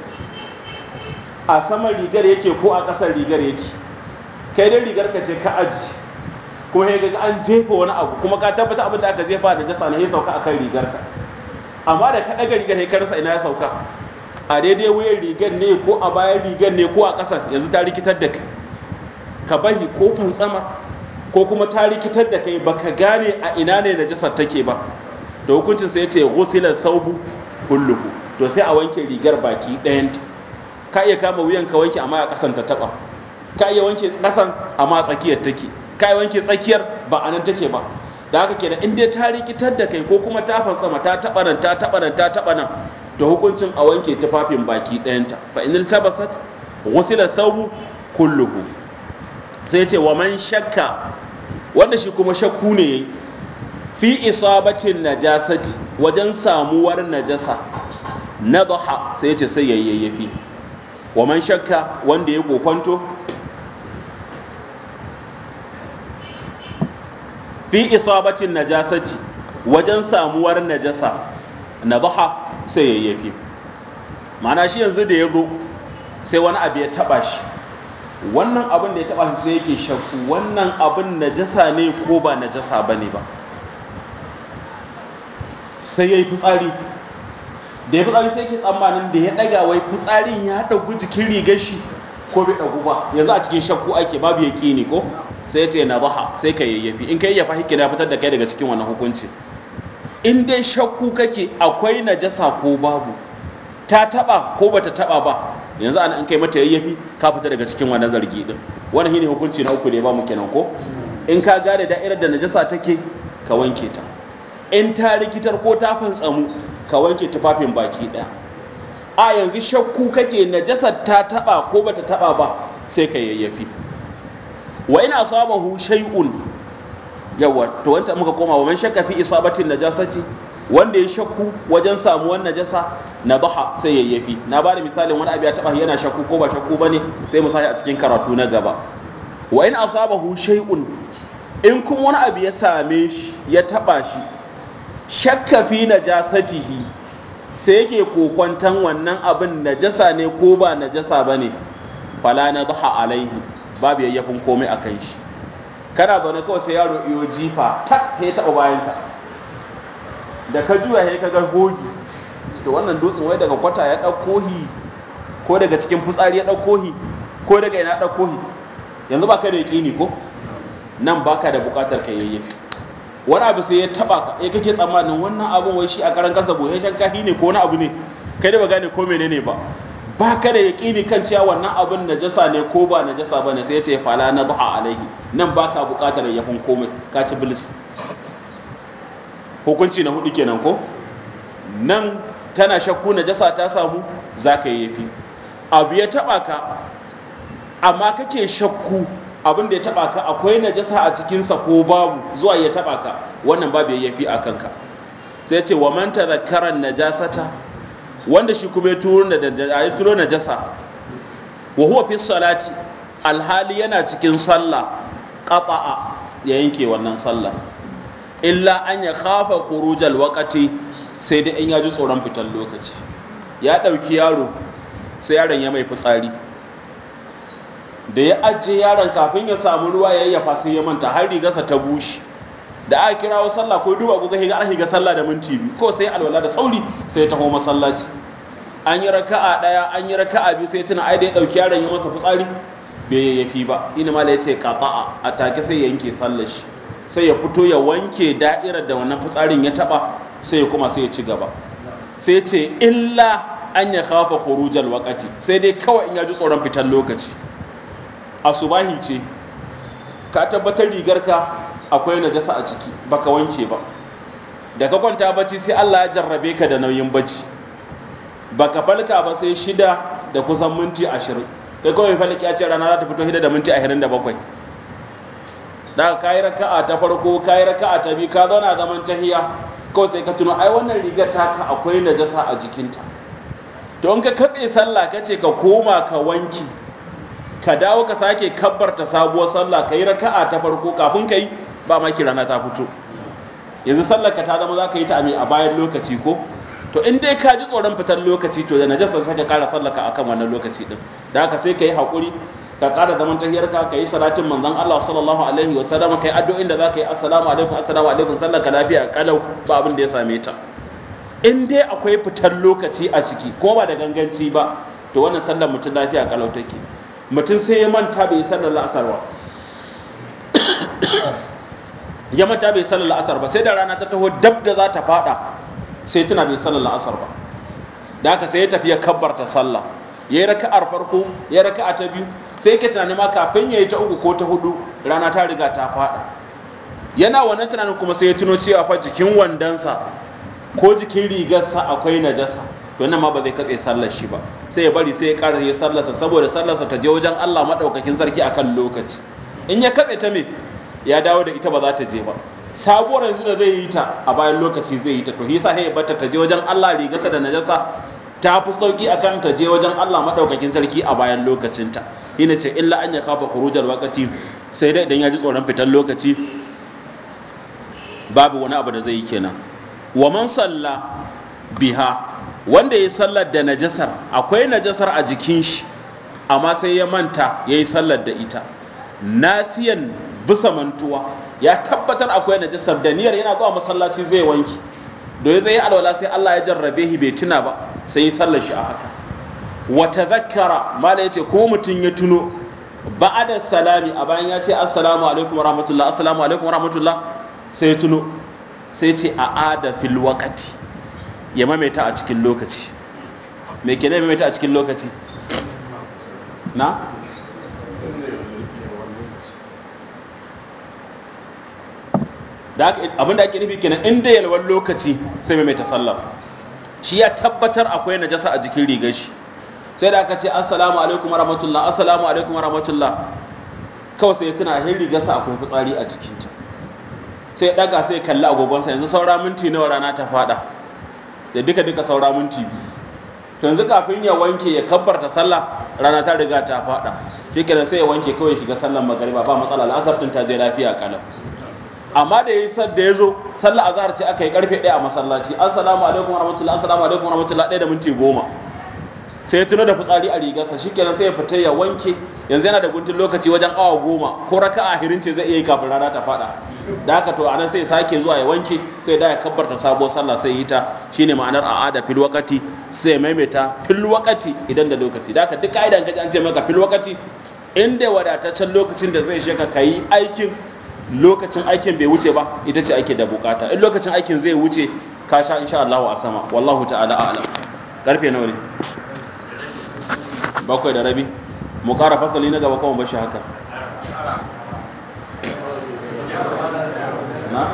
a saman rigar yake ko a ƙasar rigar yake kai dai rigar ka ce ka aji kuma ya ga an jefa wani abu kuma ka tabbata abin da aka jefa da jasa ne ya sauka akan rigar ka amma da ka ɗaga rigar ya karsa ina ya sauka a daidai wuyan rigar ne ko a bayan rigar ne ko a ƙasar yanzu ta rikitar da kai ka bari ko fantsama ko kuma ta rikitar da kai baka gane a ina ne najasar take ba da hukuncin sai ya ce ghusila saubu kulluhu to sai a wanke rigar baki ɗayanta ka iya kama wuyan ka wanke amma a ƙasan ta taɓa ka iya wanke ƙasan amma tsakiyar take ka iya wanke tsakiyar ba a nan take ba da haka kenan in dai ta rikitar da kai ko kuma ta sama ta taɓa nan ta taɓa nan ta taɓa nan to hukuncin a wanke tufafin baki ɗayanta fa in tabasat ghusila thawbu kulluhu sai ce wa man shakka wanda shi kuma shakku ne yayi fi isabatin najasati wajen samuwar najasa nadaha sai ya ce sai yayyafi wa man shakka wanda ya kokonto fi isabatin najasati wajen samuwar najasa nadaha sai yayyafi ma'ana shi yanzu da ya zo sai wani abu ya taba shi wannan abin da ya taba shi sai yake shakku wannan abin najasa ne ko ba najasa bane ba sai ya yi fitsari da ya fitsari sai ke tsammanin da ya ɗaga wai fitsarin ya ɗagu jikin rigar shi ko bai ɗagu ba yanzu a cikin shakku ake babu ya ne ko sai ya ce na baha sai ka yayyafi in ka yayyafa hikki na fitar da kai daga cikin wannan hukunci in dai shakku kake akwai najasa ko babu ta taɓa ko bata taɓa ba yanzu ana in kai mata yayyafi ka fita daga cikin wannan zargi din wannan shine hukunci na uku da ya ba mu kenan ko in ka gane da'irar da najasa take ka wanke ta in ta rikitar ko ta fantsamu ka wanke tufafin baki ɗaya a yanzu shakku kake najasar ta taba ko bata taba ba sai ka yayyafi wa ina asabahu shay'un yawa to wancan muka koma wa man shakka fi isabatin najasati wanda ya shakku wajen samuwar najasa na baha sai yayyafi na bada misalin wani abu ya taba yana shakku ko ba shakku bane sai mu sashi a cikin karatu na gaba wa in asabahu shay'un in kuma wani abu ya same shi ya taba shi shakka fi najasatihi sai yake kokwantan wannan abin najasa ne ko ba najasa bane fala nadha alaihi babu yayyafin komai akan shi kana zaune kawai sai yaro iyo jifa tak ya taɓa bayanka da ka juya ya ka ga gogi to wannan dutsen wai daga kwata ya ɗauko hi ko daga cikin fitsari ya ɗauko hi ko daga ina ɗauko hi yanzu ba ka da yaƙini ko nan baka da buƙatar ka yayyafi wani abu sai ya taɓa ka ya kake tsammanin wannan abun wai shi a karan kansa boye shankahi ne ko wani abu ne kai da ba gane ko menene ba ba ka da yaƙini kan cewa wannan abin najasa ne ko ba najasa ba ne sai ya ce fala na duha alaihi nan ba ka buƙatar yafin komai ka ci bilis hukunci na hudu kenan ko nan kana shakku najasa ta samu za ka yi yafi abu ya taɓa ka amma kake shakku abin da ya taɓa ka akwai najasa a cikinsa ko babu zuwa ya taɓa ka wannan babu ya yafi a kanka sai ce wa man tadhakkara najasata wanda shi kuma ya turo da ya turo najasa wa huwa fi salati alhali yana cikin sallah qata'a ya yanke wannan sallah illa an ya khafa khurujal waqati sai dai in ya ji tsoron fitar lokaci ya dauki yaro sai yaron ya mai fitsari da ya ajiye yaron kafin ya samu ruwa ya yayyafa sai ya manta har rigarsa ta bushe da aka kirawo sallah ko duba ko ga an higa sallah da minti biyu ko sai alwala da sauri sai ya taho masallaci an yi raka'a daya an yi raka'a biyu sai tuna ai da ya dauki yaron ya masa fitsari bai yayyafi ba ina mala ya ce qata'a a take sai ya yanke sallar shi sai ya fito ya wanke da'irar da wannan fitsarin ya taba sai ya kuma sai ya ci gaba sai ce illa an ya kafa khurujal waqati sai dai kawai in ya ji tsoron fitar lokaci asubahi ce ka tabbatar rigarka akwai najasa a ciki baka wanke ba da ka kwanta bacci sai Allah ya jarrabe ka da nauyin bacci baka falka ba sai shida da kusan minti ashirin kai kawai falki ya ce rana za ta fito shida da minti ashirin da bakwai da ka yi raka'a ta farko ka yi raka'a ta biyu ka zauna zaman tahiya kawai sai ka tuno ai wannan rigar taka akwai najasa a jikinta to in ka katse sallah ka ce ka koma ka wanki ka dawo ka sake kabbarta sabuwar sallah ka yi raka'a ta farko kafin ka yi ba ma rana ta fito yanzu sallar ka ta zama za ka yi ta a bayan lokaci ko to in dai ka ji tsoron fitar lokaci to da najasa sai ka kara sallaka akan wannan lokaci din da haka sai ka yi haƙuri ka kara zaman tahiyarka ka yi salatin manzon Allah sallallahu alaihi wa sallam kai addu'o'in da za ka yi assalamu alaikum assalamu alaikum sallar ka lafiya kalau ba abin da ya same ta in dai akwai fitar lokaci a ciki ko ba da ganganci ba to wannan sallar mutum lafiya kalau take mutum sai ya manta bai yi sallar la'asar ba ya manta bai sallar la'asar ba sai da rana ta taho dab da za ta fada sai tuna bai sallar la'asar ba da haka sai ya tafi ya kabbarta sallah ya yi raka'ar farko ya yi raka'a ta biyu sai ke tunanin ma kafin ya yi ta uku ko ta hudu rana ta riga ta faɗa yana wannan tunanin kuma sai ya tuno cewa fa jikin wandonsa ko jikin rigarsa akwai najasa to nan ma ba zai katse sallar shi ba sai ya bari sai ya ƙara ya sallarsa saboda sallarsa ta je wajen Allah madaukakin sarki akan lokaci in ya katse ta me ya dawo da ita ba za ta je ba sabuwar yanzu da zai yi ta a bayan lokaci zai yi ta to yasa sai ya bata ta je wajen Allah rigarsa da najasa ta fi sauki akan ta je wajen Allah madaukakin sarki a bayan lokacinta ina ce illa an ya kafa khurujal waqti sai dai idan ya ji tsoron fitar lokaci babu wani abu da zai yi kenan wa man salla biha wanda ya sallar da najasar akwai najasar a jikin shi amma sai ya manta ya yi sallar da ita nasiyan bisa mantuwa ya tabbatar akwai najasar da niyyar yana zuwa masallaci zai wanki da ya zai alwala sai Allah ya jarrabe shi bai tuna ba sai ya sallar shi a haka wa tadhakkara mala yace ko mutum ya tuno ba'ada salami a bayan ya ce assalamu alaikum wa rahmatullah assalamu alaikum wa rahmatullah sai ya tuno sai ce a ada fil wakati ya mamaita a cikin lokaci me ke ne mamaita a cikin lokaci na abinda ake nufi kenan inda yalwar lokaci sai mamaita sallar shi ya tabbatar akwai najasa a jikin rigar shi sai da aka ce assalamu alaikum wa rahmatullah assalamu alaikum wa rahmatullah kawai sai tuna hin rigarsa akwai fitsari a jikinta sai daga sai kalli agogonsa yanzu saura minti nawa rana ta fada da duka duka saura minti biyu to yanzu kafin ya wanke ya kabbarta sallah rana ta riga ta fada shikenan sai ya wanke kawai shiga sallar magariba ba matsala al'asar din ta je lafiya kalam amma da yayi da ya zo sallar azhar ce aka yi karfe 1 a masallaci assalamu alaikum warahmatullahi assalamu alaikum warahmatullahi 1 da minti 10 sai ya tuno da fitsari a rigarsa shikenan sai ya fita ya wanke yanzu yana da guntun lokaci wajen awa goma ko raka'a hirin ce zai iya yi kafin rana ta fada da haka to anan sai sake zuwa ya wanke sai da ya kabbarta sabuwar sallah sai yi ta shine ma'anar a'ada fil waqati sai maimaita fil waqati idan da lokaci da haka duk ka'idan kaji an ce maka fil waqati inda wadataccen lokacin da zai sheka kayi aikin lokacin aikin bai wuce ba ita ce ake da bukata in lokacin aikin zai wuce ka sha insha Allah a sama wallahu ta'ala a'lam karfe nawa ne bakwai da rabi mu kara fasali na gaba kawai bashi haka na?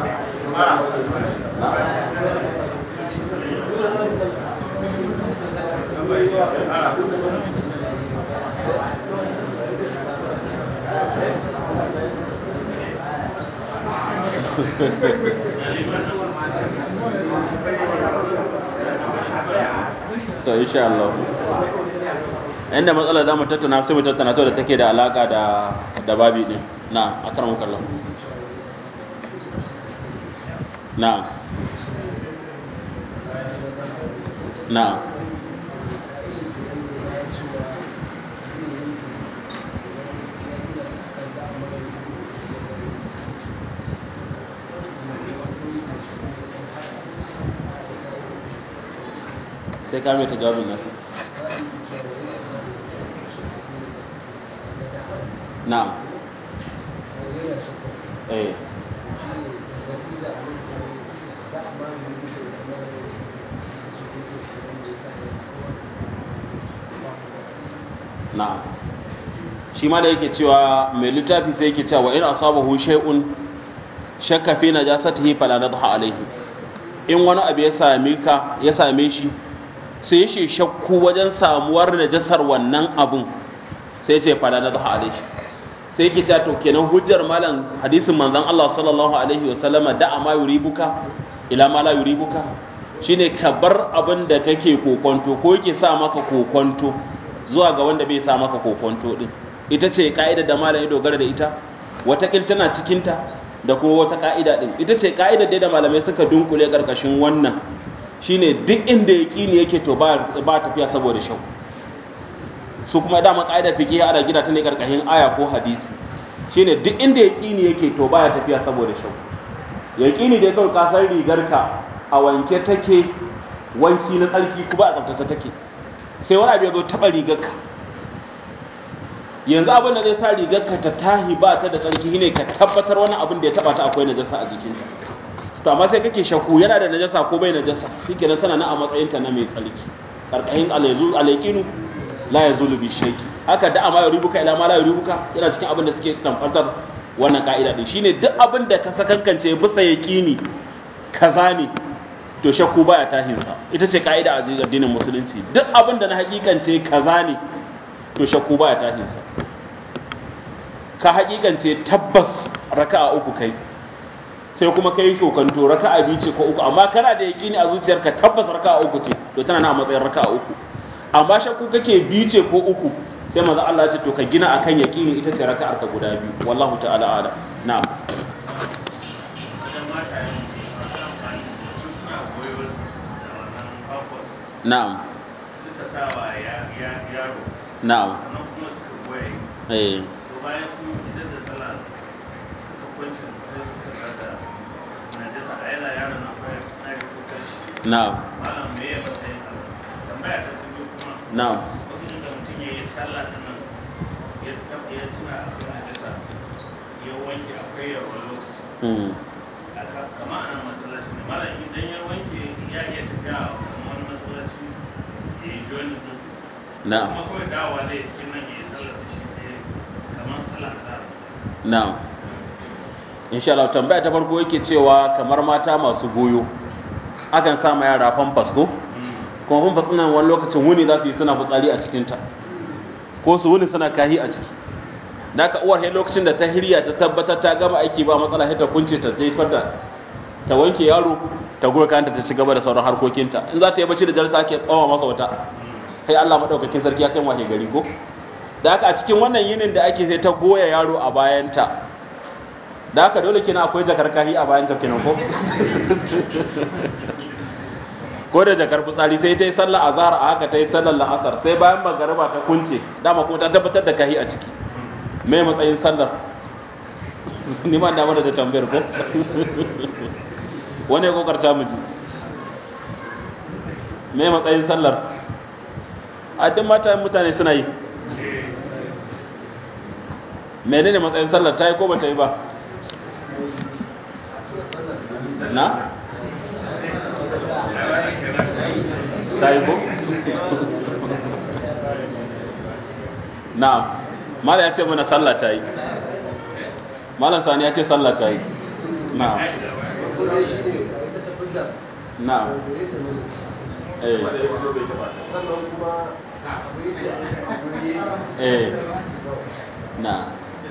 to insha Allah inda matsalar da mu tattauna sai mu tattauna to da take da alaka da da babi din na akramu kallah na na sai ka mai ta jawabin nan na'am eh na'am shi ma da yake cewa mai littafi sai yake cewa in asabahu shay'un shakka fi najasatihi fala nadha alayhi in wani abu ya same ka ya same shi sai shi shakku wajen samuwar najasar wannan abun sai ce fala nadha alayhi sai yake cewa to kenan hujjar malam hadisin manzon Allah sallallahu alaihi wa sallama da ma yuribuka ila ma la yuribuka shine ka bar abin da kake kokonto ko yake sa maka kokonto zuwa ga wanda bai sa maka kokonto din ita ce ka'ida da malam ya dogara da ita watakil tana cikinta da kuma wata ka'ida din ita ce ka'ida da malamai suka dunkule karkashin wannan shine duk inda yaqini yake to ba ba tafiya saboda shau su kuma dama ka'ida fiqh ana gida ta ne karkashin aya ko hadisi shine duk inda yaqini yake to baya tafiya saboda shau yaqini dai kawai ka san rigarka a wanke take wanki na tsarki kuma a tsaftace take sai wani abu ya zo taɓa rigarka yanzu abin da zai sa rigarka ta tahi ba ta da tsarki ne ka tabbatar wani abin da ya taɓa ta akwai najasa a jikinta to amma sai kake shakku yana da najasa ko bai najasa shikenan tana nan a matsayinta na mai tsarki karkashin alaikinu la ya zulu bishaki haka da amma yuribuka ila ma la yuribuka yana cikin abin da suke tamfatar wannan ka'ida din shine duk abin da ka sakankance bisa yaqini kaza ne to shakku baya tahinsa ita ce ka'ida a addinin musulunci duk abin da na hakikance kaza ne to shakku baya tahinsa ka hakikance tabbas raka'a uku kai sai kuma kai kokanto raka'a biyu ce ko uku amma kana da yaqini a zuciyarka tabbas raka'a uku ce to tana na matsayin raka'a uku amma shakku kake biyu ce ko uku sai manzo Allah ya ce to ka gina akan yaqini ita ce raka'ar ka guda biyu wallahu ta'ala ala na'am na'am suka sawa yaro na'am sannan kuma suka goye eh to bayan sun idan da sallah suka kwance sai suka gada najasa a yana yaron na kwaya tsari ko kashi na'am malam me ya matsayin Allah tambaya ta ta biyu kuma na'am lokacin da mutum ya yi sallah din nan ya tab- ya tuna akwai najasa ya wanke akwai yawon lokaci mm. a ka- kama a nan masallaci ne malam idan ya wanke ya iya tafiya a wani masallaci ya yi joinin din su na'am kuma kawai dawowa zai cikin nan ya yi sallar sa shi ɗaya kamar sallar azhar na'am insha Allah tambaya ta farko yake cewa kamar mata masu goyo akan sa ma yara famfas ko kuma famfas nan wani lokacin wuni za su yi suna fitsari a cikinta ko su wuni suna kahi a ciki da ka uwar sai lokacin da ta hirya ta tabbatar ta gama aiki ba matsala sai ta kunce ta jefar da ta wanke yaro ta goya kanta ta ci gaba da sauran harkokinta in za ta yi bacci da dare ta ke kawo masa wata kai Allah madaukakin sarki ya kai wahe gari ko da haka a cikin wannan yinin da ake sai ta goya yaro a bayanta da haka dole kina akwai jakar kahi a bayanta kenan ko ko da jakar fitsari sai ta yi sallar azhar a haka ta yi sallar la'asar sai bayan magariba ta kunce dama kuma ta tabbatar da kahi a ciki me matsayin sallar ni ma da da tambayar ko wani ya kokarta mu ji me matsayin sallar a duk mata mutane suna yi menene matsayin sallar ta yi ko ba ta yi ba na ta yi ko na'am malam ya ce mana sallah ta yi malam sani ya ce sallah ta yi na'am na'am eh sannan kuma akwai da akwai eh na'am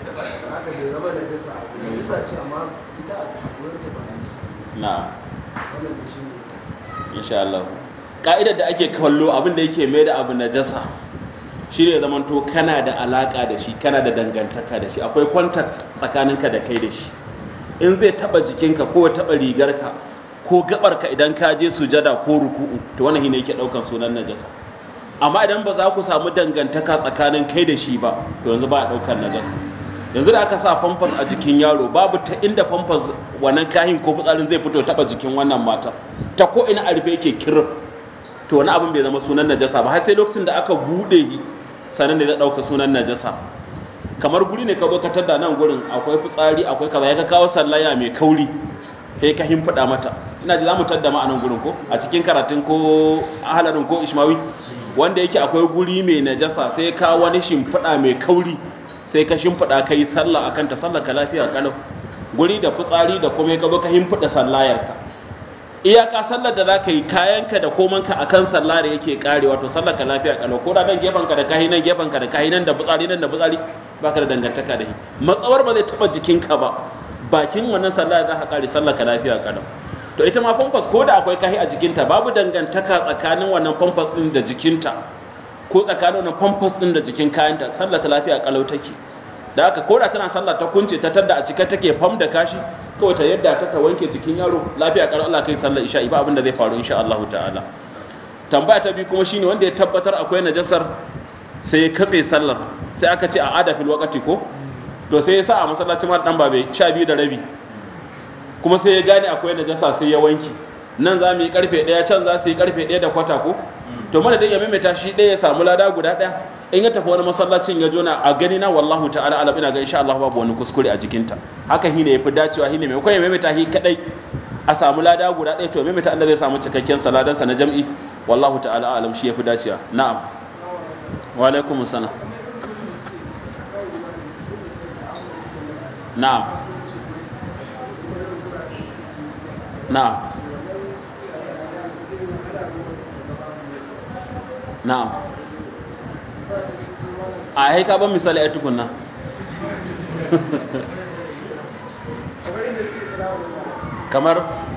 haka bai zama da jasa da jasa ce amma ita a wurin ta ba da jasa na'am wannan da shi ne insha Allah ka'idar da ake kallo abin da yake mai da abu najasa shi ne zaman to kana da alaka da shi kana da dangantaka da shi akwai contact tsakaninka da kai da shi in zai taba jikinka ko ya taba rigarka ko gabarka idan ka je sujada ko ruku'u to wannan shine yake daukan sunan najasa amma idan ba za ku samu dangantaka tsakanin kai da shi ba to yanzu ba a daukan najasa yanzu da aka sa famfas a jikin yaro babu ta inda famfas wannan kahin ko fitsarin zai fito taba jikin wannan mata ta ko ina a rufe yake kirif to wani abin bai zama sunan najasa ba har sai lokacin da aka bude shi sanan da zai dauka sunan najasa kamar guri ne ka zo ka tada nan gurin akwai fitsari akwai kaza ya ka kawo sallaya mai kauri sai ka himfida mata ina ji za mu tadda ma a nan gurin ko a cikin karatun ko ahalarin ko ishmawi wanda yake akwai guri mai najasa sai ka wani shimfiɗa mai kauri sai ka shimfiɗa ka yi sallah akan ta sallah ka lafiya kalau guri da fitsari da kuma ka zo ka himfiɗa sallayarka iyaka sallar da zaka yi kayanka da komanka akan sallah da yake kare wato sallar ka lafiya kalau ko da nan gefen ka da kahi nan gefen ka da kahi nan da fitsari nan da fitsari baka da dangantaka da shi matsawar ba zai taba jikinka ba bakin wannan sallah za ka kare sallar ka lafiya kalau to ita ma famfas ko da akwai kahi a jikinta babu dangantaka tsakanin wannan famfas din da jikinta ko tsakanin wannan famfas din da jikin kayanta sallar ta lafiya kalau take da haka ko da tana sallah ta kunce ta tadda a cika take fam da kashi kawai ta yadda ta ta wanke jikin yaro lafiya kalau Allah kai sallar isha ba abin da zai faru insha Allah ta'ala tambaya ta biyu kuma shine wanda ya tabbatar akwai najasar sai ya katse sallar sai aka ce a ada fil waqti ko to sai ya sa a masallacin ma dan babe 12 da rabi kuma sai ya gane akwai najasa sai ya wanki nan za mu yi karfe ɗaya can za su yi karfe ɗaya da kwata ko to mana dai ya maimaita shi ɗaya ya samu lada guda ɗaya in ya tafi wani masallacin ya jona a gani na wallahu ta'ala alam ina ga insha Allah babu wani kuskure a jikinta haka shi ne yafi dacewa shi ne mai kai ya maimaita shi kadai a samu lada guda ɗaya to maimaita Allah zai samu cikakken saladansa na jam'i wallahu ta'ala alam shi yafi dacewa na'am wa alaikum assalam na'am na'am na'am a haika ban misali a tukunna kamar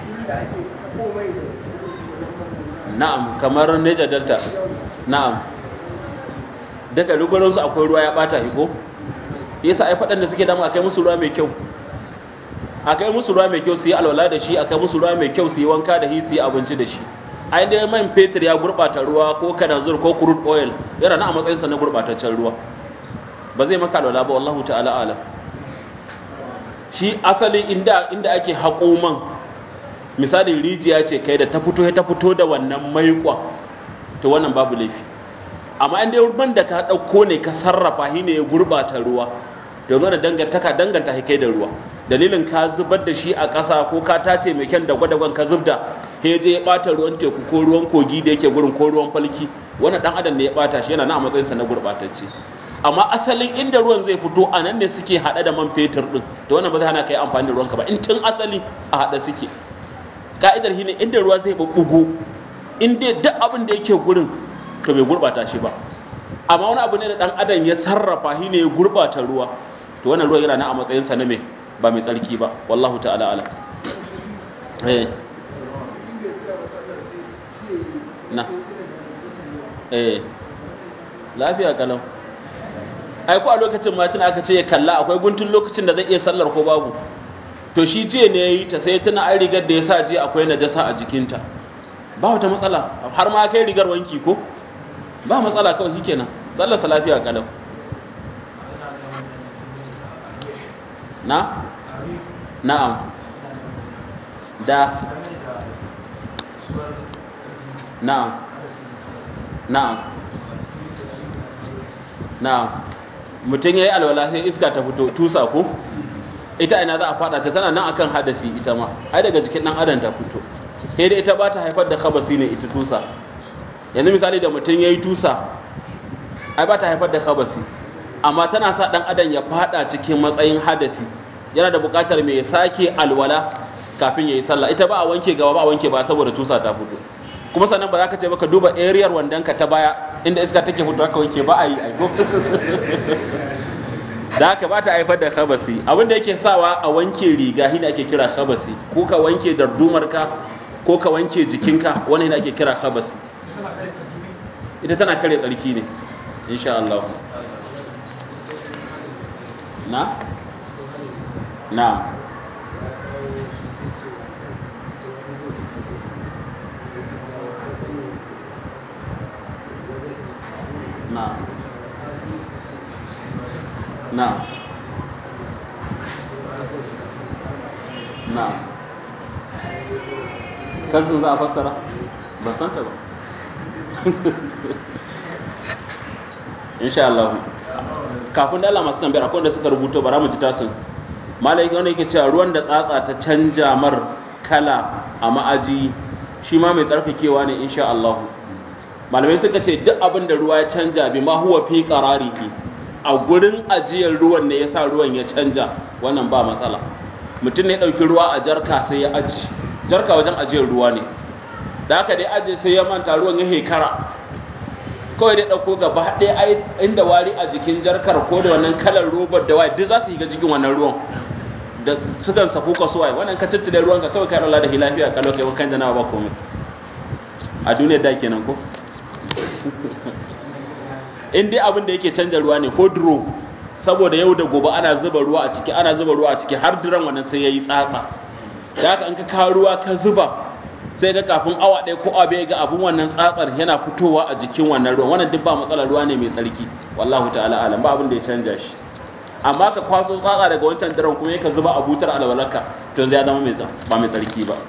na'am kamar neja delta na'am daga rugurinsu akwai ruwa ya bata iko yasa ai faɗan da suke damu a kai musu ruwa mai kyau a kai musu ruwa mai kyau su yi alwala da shi a kai musu ruwa mai kyau su yi wanka da shi su yi abinci da shi ai dai man fetur ya gurɓata ruwa ko kanazur ko crude oil yana na a matsayinsa na gurɓataccen ruwa ba zai maka alwala ba wallahu ta'ala alam shi asali inda inda ake haƙo man misali rijiya ce kai da ta fito ta fito da wannan maiƙon to wannan babu laifi amma inda man da ka ɗauko ne ka sarrafa shi ne ya gurɓata ruwa domin da dangantaka danganta kai da ruwa dalilin ka zubar da shi a ƙasa ko ka tace mai kyan da gwadagwan ka zubda he je ya ɓata ruwan teku ko ruwan kogi da yake gurin ko ruwan falki wannan ɗan adam ne ya ɓata shi yana na a matsayinsa na gurɓatacce amma asalin inda ruwan zai fito a nan ne suke haɗe da man fetur ɗin da wannan ba zai hana ka yi amfani da ruwanka ba in tun asali a haɗe suke ka'idar shi ne inda ruwa zai ɓuɓɓugo in dai duk abin da yake gurin to bai gurɓata shi ba amma wani abu ne da ɗan adam ya sarrafa shi ne ya gurɓata ruwa to wannan ruwa yana nan a matsayinsa na me ba mai tsarki ba wallahu ta'ala ala eh na eh lafiya kalau ai ko a lokacin ma tuna aka ce ya kalla akwai guntun lokacin da zai iya sallar ko babu to shi jiya ne yayi ta sai tuna ai rigar da ya sa jiya akwai najasa a jikinta ba wata matsala har ma kai rigar wanki ko ba matsala kawai shikenan sallar sa lafiya kalau na na'am da na'am na'am na'am mutum ya yi alwala sai iska ta fito tusa ko ita ina za a fada ta tana nan akan hadasi ita ma ai daga jikin dan adam ta fito sai da ita ba ta haifar da khabasi ne ita tusa yanzu misali da mutum ya yi tusa ai ba ta haifar da khabasi amma tana sa dan adam ya fada cikin matsayin hadasi yana da buƙatar mai sake alwala kafin ya yi sallah ita ba a wanke gaba ba a wanke ba saboda tusa ta fito kuma sannan ba za ka ce baka duba ariyar wandon ka ta baya inda iska take fito haka wanke ba a yi aiko da haka ba ta haifar da khabasi abin da yake sawa a wanke riga shine ake kira khabasi ko ka wanke dardumar ka ko ka wanke jikinka wani shine ake kira khabasi ita tana kare tsarki ne insha Allah na na na na na kansu za a fassara ba san ta ba insha Allah kafin da Allah masu tambayar akwai wanda suka rubuto bara mu ji tasin malai wanda yake cewa ruwan da tsatsa ta canja mar kala a ma'aji shi ma mai tsarkakewa ne insha Allah malamai suka ce duk abin da ruwa ya canja bi ma huwa fi qararihi a gurin ajiyar ruwan ne yasa ruwan ya canja wannan ba matsala mutum ne ɗauki ruwa a jarka sai ya aji jarka wajen ajiyar ruwa ne da haka dai aji sai ya manta ruwan ya hekara kawai dai ɗauko gaba ɗaya inda wari a jikin jarkar ko da wannan kalar robar da waye duk za su yi ga jikin wannan ruwan da sukan safu ka suwaye wannan ka tattale ruwan ka kawai ka rola da lafiya kalau kai wakan da nawa ba komai a duniyar da kenan ko in dai abin da yake canja ruwa ne ko duro saboda yau da gobe ana zuba ruwa a ciki ana zuba ruwa a ciki har duran wannan sai yayi tsatsa da haka in ka kawo ruwa ka zuba sai ga kafin awa ɗaya ko abu ga abin wannan tsatsar yana fitowa a jikin wannan ruwan wannan duk ba matsalar ruwa ne mai tsarki wallahu ta'ala alam ba abin da ya canja shi amma ka kwaso tsatsa daga wancan daren kuma ka zuba a butar alwalarka to zai zama mai ba mai tsarki ba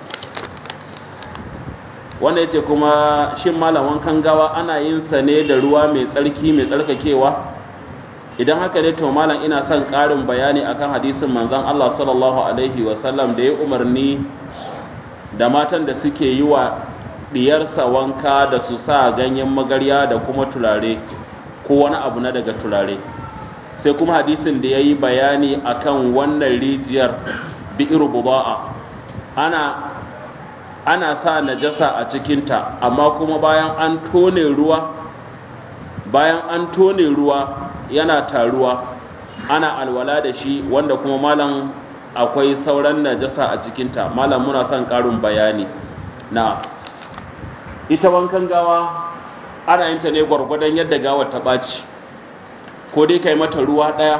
wanda yace kuma shin malam wankan gawa ana yin sa ne da ruwa mai tsarki mai tsarkakewa idan haka ne to malam ina son ƙarin bayani akan hadisin manzon Allah sallallahu alaihi wa sallam da ya umarni da matan da suke yi wa diyarsa wanka da su sa ganyen magarya da kuma turare ko wani abu na daga turare sai kuma hadisin da ya yi bayani akan wannan rijiyar bi'ir buba'a ana ana sa najasa a cikinta amma kuma bayan an tone ruwa bayan an tone ruwa yana taruwa ana alwala da shi wanda kuma malam akwai sauran najasa a cikinta malam muna son ƙarin bayani na ita wankan gawa ana yin ta ne gwargwadon yadda gawar ta ɓaci ko dai kai mata ruwa ɗaya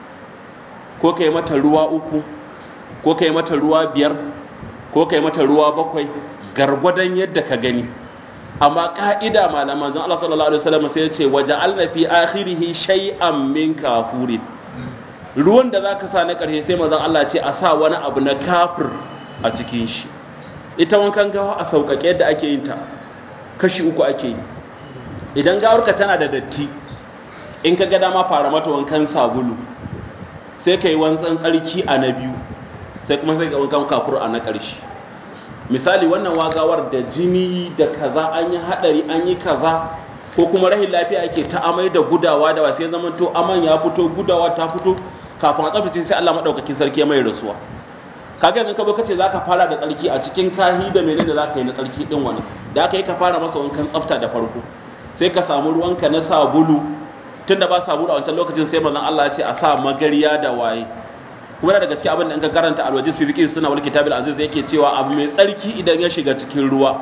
ko kai mata ruwa uku ko kai mata ruwa biyar ko kai mata ruwa bakwai gargwadon yadda ka gani amma ka'ida malaman zan Allah sallallahu alaihi wasallam sai ya ce waja'alna fi akhirihi shay'an min kafurin ruwan da zaka sa na karshe sai manzon Allah ce a sa wani abu na kafir a cikin shi ita wankan gawa a sauƙaƙe yadda ake yin ta kashi uku ake yi idan gawarka tana da datti in ka ga dama fara mata wankan sabulu sai ka yi wankan tsarki a na biyu sai kuma sai ka wankan kafur a na ƙarshe misali wannan wagawar da jini da kaza an yi haɗari an yi kaza ko kuma rahin lafiya ake ta amai da gudawa da wasu ya zama to aman ya fito gudawa ta fito kafin a tsaftace sai Allah maɗaukakin sarki ya mai rasuwa kaga yanzu ka zo kace zaka fara da tsarki a cikin kahi da menene zaka yi na tsarki din wani da aka yi ka fara masa wankan tsafta da farko sai ka samu ruwanka na sabulu tunda ba sabulu a wancan lokacin sai manzon Allah ya ce a sa magariya da waye kuma daga cikin abin da in ka karanta alwajis fi fiqh suna wal kitabil aziz yake cewa abu mai tsarki idan ya shiga cikin ruwa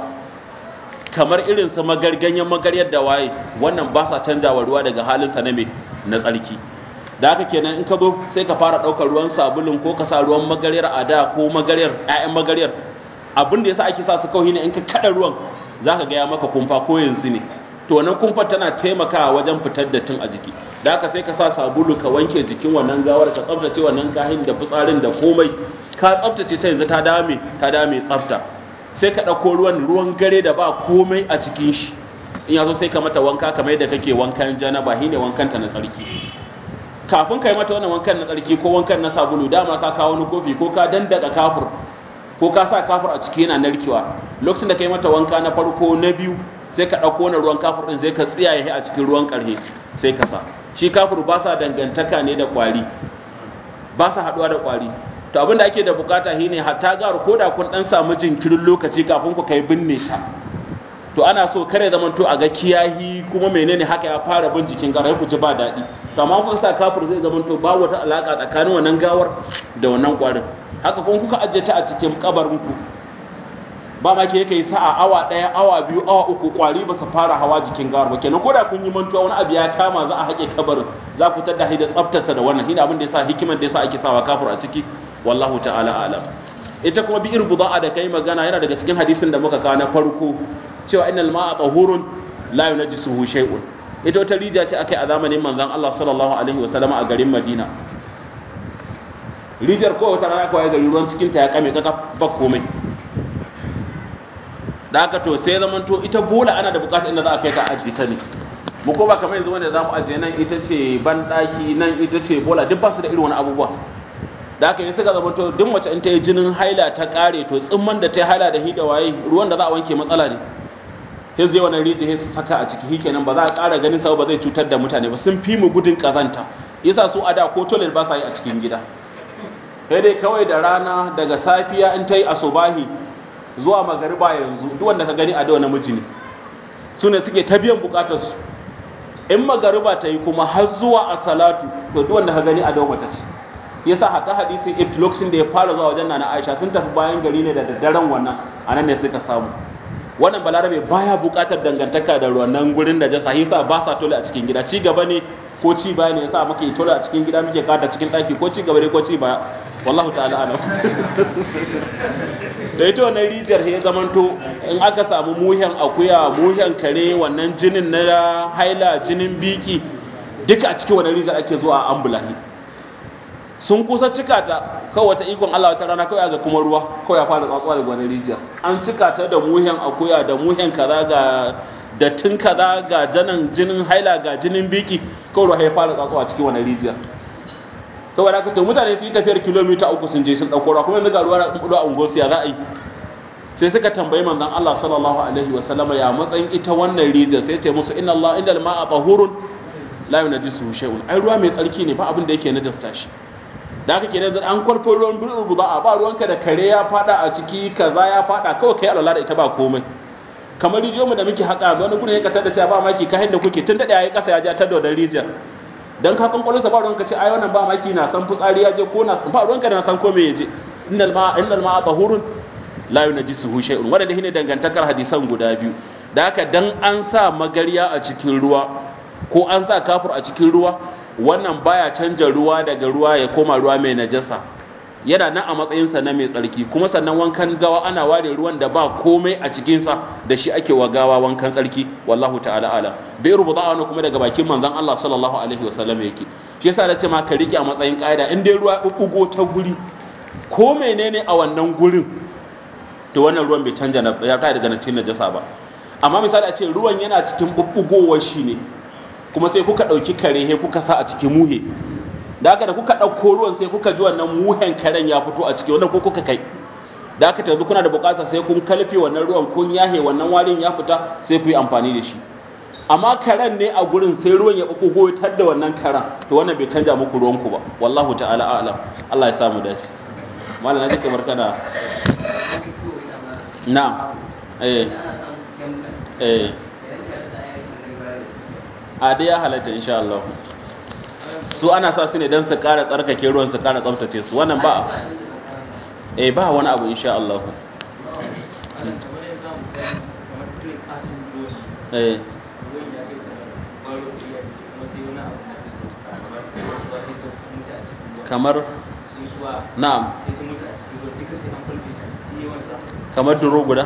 kamar irin su magarganyen magaryar da waye wannan ba sa canjawa ruwa daga halin sa na me na tsarki da haka kenan in ka zo sai ka fara ɗaukar ruwan sabulun ko ka sa ruwan magaryar a da ko magaryar 'ya'yan magaryar abin da yasa ake sa su kawai ne in ka kada ruwan zaka ga ya maka kumfa ko yanzu ne to wannan kumfar tana taimakawa wajen fitar da tun a jiki da haka sai ka sa sabulu ka wanke jikin wannan gawar ka tsaftace wannan kahin da fitsarin da komai ka tsaftace ta yanzu ta dame ta dame tsafta sai ka ɗauko ruwan ruwan gare da ba komai a cikin shi in ya zo sai ka mata wanka kamar yadda kake wankan janaba shine wankan ta na tsarki kafin ka yi mata wannan wankan na tsarki ko wankan na sabulu dama ka kawo wani kofi ko ka dandaka kafur ko ka sa kafur a ciki yana narkewa lokacin da ka yi mata wanka na farko na biyu sai ka ɗauko wani ruwan kafur ɗin sai ka tsiyaye a cikin ruwan ƙarhe sai ka sa shi kafur ba sa dangantaka ne da ƙwari ba sa haɗuwa da ƙwari to abin da ake da bukata shine hatta garu ko da kun ɗan samu jinkirin lokaci kafin ku kai binne ta to ana so kare zaman to a ga kiyahi kuma menene haka ya fara bin jikin garai ku ji ba daɗi to amma kun sa kafur zai zaman to ba wata alaka tsakanin wannan gawar da wannan ƙwarin haka kuma kuka ajiye ta a cikin kabarin ku ba ma ke kai sa'a awa ɗaya awa biyu awa uku kwari ba su fara hawa jikin gawar ba kenan ko da kun yi mantuwa wani abu ya kama za a haƙe kabarin za ku tada da tsaftace da wannan shine abin da yasa hikimar da yasa ake sawa kafur a ciki wallahu ta'ala alam ita kuma bi'ir buda'a da kai magana yana daga cikin hadisin da muka kawo na farko cewa innal ma'a tahurun la yunajjisuhu shay'un ita wata rijiya ce akai a zamanin manzon Allah sallallahu alaihi wasallam a garin Madina rijiyar ko wata rana kawai gari ruwan cikin ta ya kame kaka ba komai da haka to sai zaman to ita bola ana da bukatar inda za a kai ta ajiye ta ne mu ko ba kamar yanzu wanda za mu ajiye nan ita ce ban daki nan ita ce bola duk ba su da irin wani abubuwa da haka yi suka zama to duk mace in ta yi jinin haila ta kare to tsimman da ta yi haila da hida waye ruwan da za a wanke matsala ne sai zai wannan rijiya su saka a ciki kenan ba za a ƙara ganin sa ba zai cutar da mutane ba sun fi mu gudun kazanta yasa su a da ko toilet ba sa yi a cikin gida sai dai kawai da rana daga safiya in ta yi asubahi zuwa magariba yanzu duk wanda ka gani a dawa namiji ne su ne suke ta biyan bukatar su in magariba ta yi kuma har zuwa a salatu to duk wanda ka gani a dawa mace ce yasa hatta hadisin ibn lokacin da ya fara zuwa wajen nana aisha sun tafi bayan gari ne da daddaren wannan anan ne suka samu wannan balarabe baya bukatar dangantaka da wannan gurin da jasa yasa ba sa tole a cikin gida ci gaba ne ko ci baya ne yasa muke tole a cikin gida muke kada cikin daki ko ci gaba ne ko ci baya wallahu ta'ala alam da ita wannan rijiyar ya zamanto in aka samu muhen akuya muhen kare wannan jinin na haila jinin biki duka a cikin wannan rijiyar ake zuwa a ambulahi sun kusa cika ta kawai wata ikon Allah wata rana kawai ga kuma ruwa kawai ya fara tsatsuwa da wannan rijiyar an cika ta da muhen akuya da muhen kaza ga dattin kaza ga janan jinin haila ga jinin biki kawai ruwa ya fara tsatsuwa cikin wannan rijiyar saboda haka to mutane su yi tafiyar kilomita uku sun je sun ɗauko ruwa kuma yanzu ga ruwa na ɗuɗu a unguwarsu ya za a yi sai suka tambayi manzon Allah sallallahu alaihi wa sallama ya matsayin ita wannan rijiyar sai ce musu inna Allah inda ma'a tahurun la yunajjisuhu shay'un ai ruwa mai tsarki ne ba abin da yake najasta shi da haka kenan da an kwarfo ruwan birin ruba ba ruwanka da kare ya fada a ciki kaza ya fada kawai kai alwala da ita ba komai kamar rijiyoyinmu da muke haƙa wani gudun ya katar da cewa ba maki ka da kuke tun daɗe ya yi ƙasa ya ja ta da rijiyar dan ka kan kwalota ba ruwanka ce ai wannan ba maki na san fitsari ya je ko na ba ruwanka da na san ko me ya je innal ma innal ma tahurun la yunajjisuhu shay'un wannan shine dangantakar hadisan guda biyu da haka dan an sa magarya a cikin ruwa ko an sa kafur a cikin ruwa wannan baya canja ruwa daga ruwa ya koma ruwa mai najasa yana nan a matsayinsa na mai tsarki kuma sannan wankan gawa ana ware ruwan da ba komai a cikinsa da shi ake wa gawa wankan tsarki wallahu ta'ala ala bai rubuta wani kuma daga bakin manzon Allah sallallahu alaihi wa sallam yake shi yasa nace ma ka rike a matsayin ƙa'ida in dai ruwa bubbugo ta guri ko menene a wannan gurin to wannan ruwan bai canja na ya kai daga cikin najasa ba amma misali a ce ruwan yana cikin bubbugowar shi ne kuma sai kuka ɗauki kare he kuka sa a cikin muhe da haka da kuka ɗauko ruwan sai kuka ji wannan muhen karen ya fito a ciki wannan ko kuka kai da haka yanzu kuna da buƙatar sai kun kalfe wannan ruwan kun yahe wannan warin ya fita sai ku yi amfani da shi amma karen ne a gurin sai ruwan ya ɓuɓɓugo tar da wannan karen to wannan bai canja muku ruwanku ba wallahu ta'ala a'lam Allah ya samu dace malam na ji kamar kana na eh eh a dai ya halatta insha Allah su ana sa su ne don su kara tsarkake ruwan su kara tsaftace su wannan ba eh ba wani abu insha Allah eh kamar na'am kamar duro guda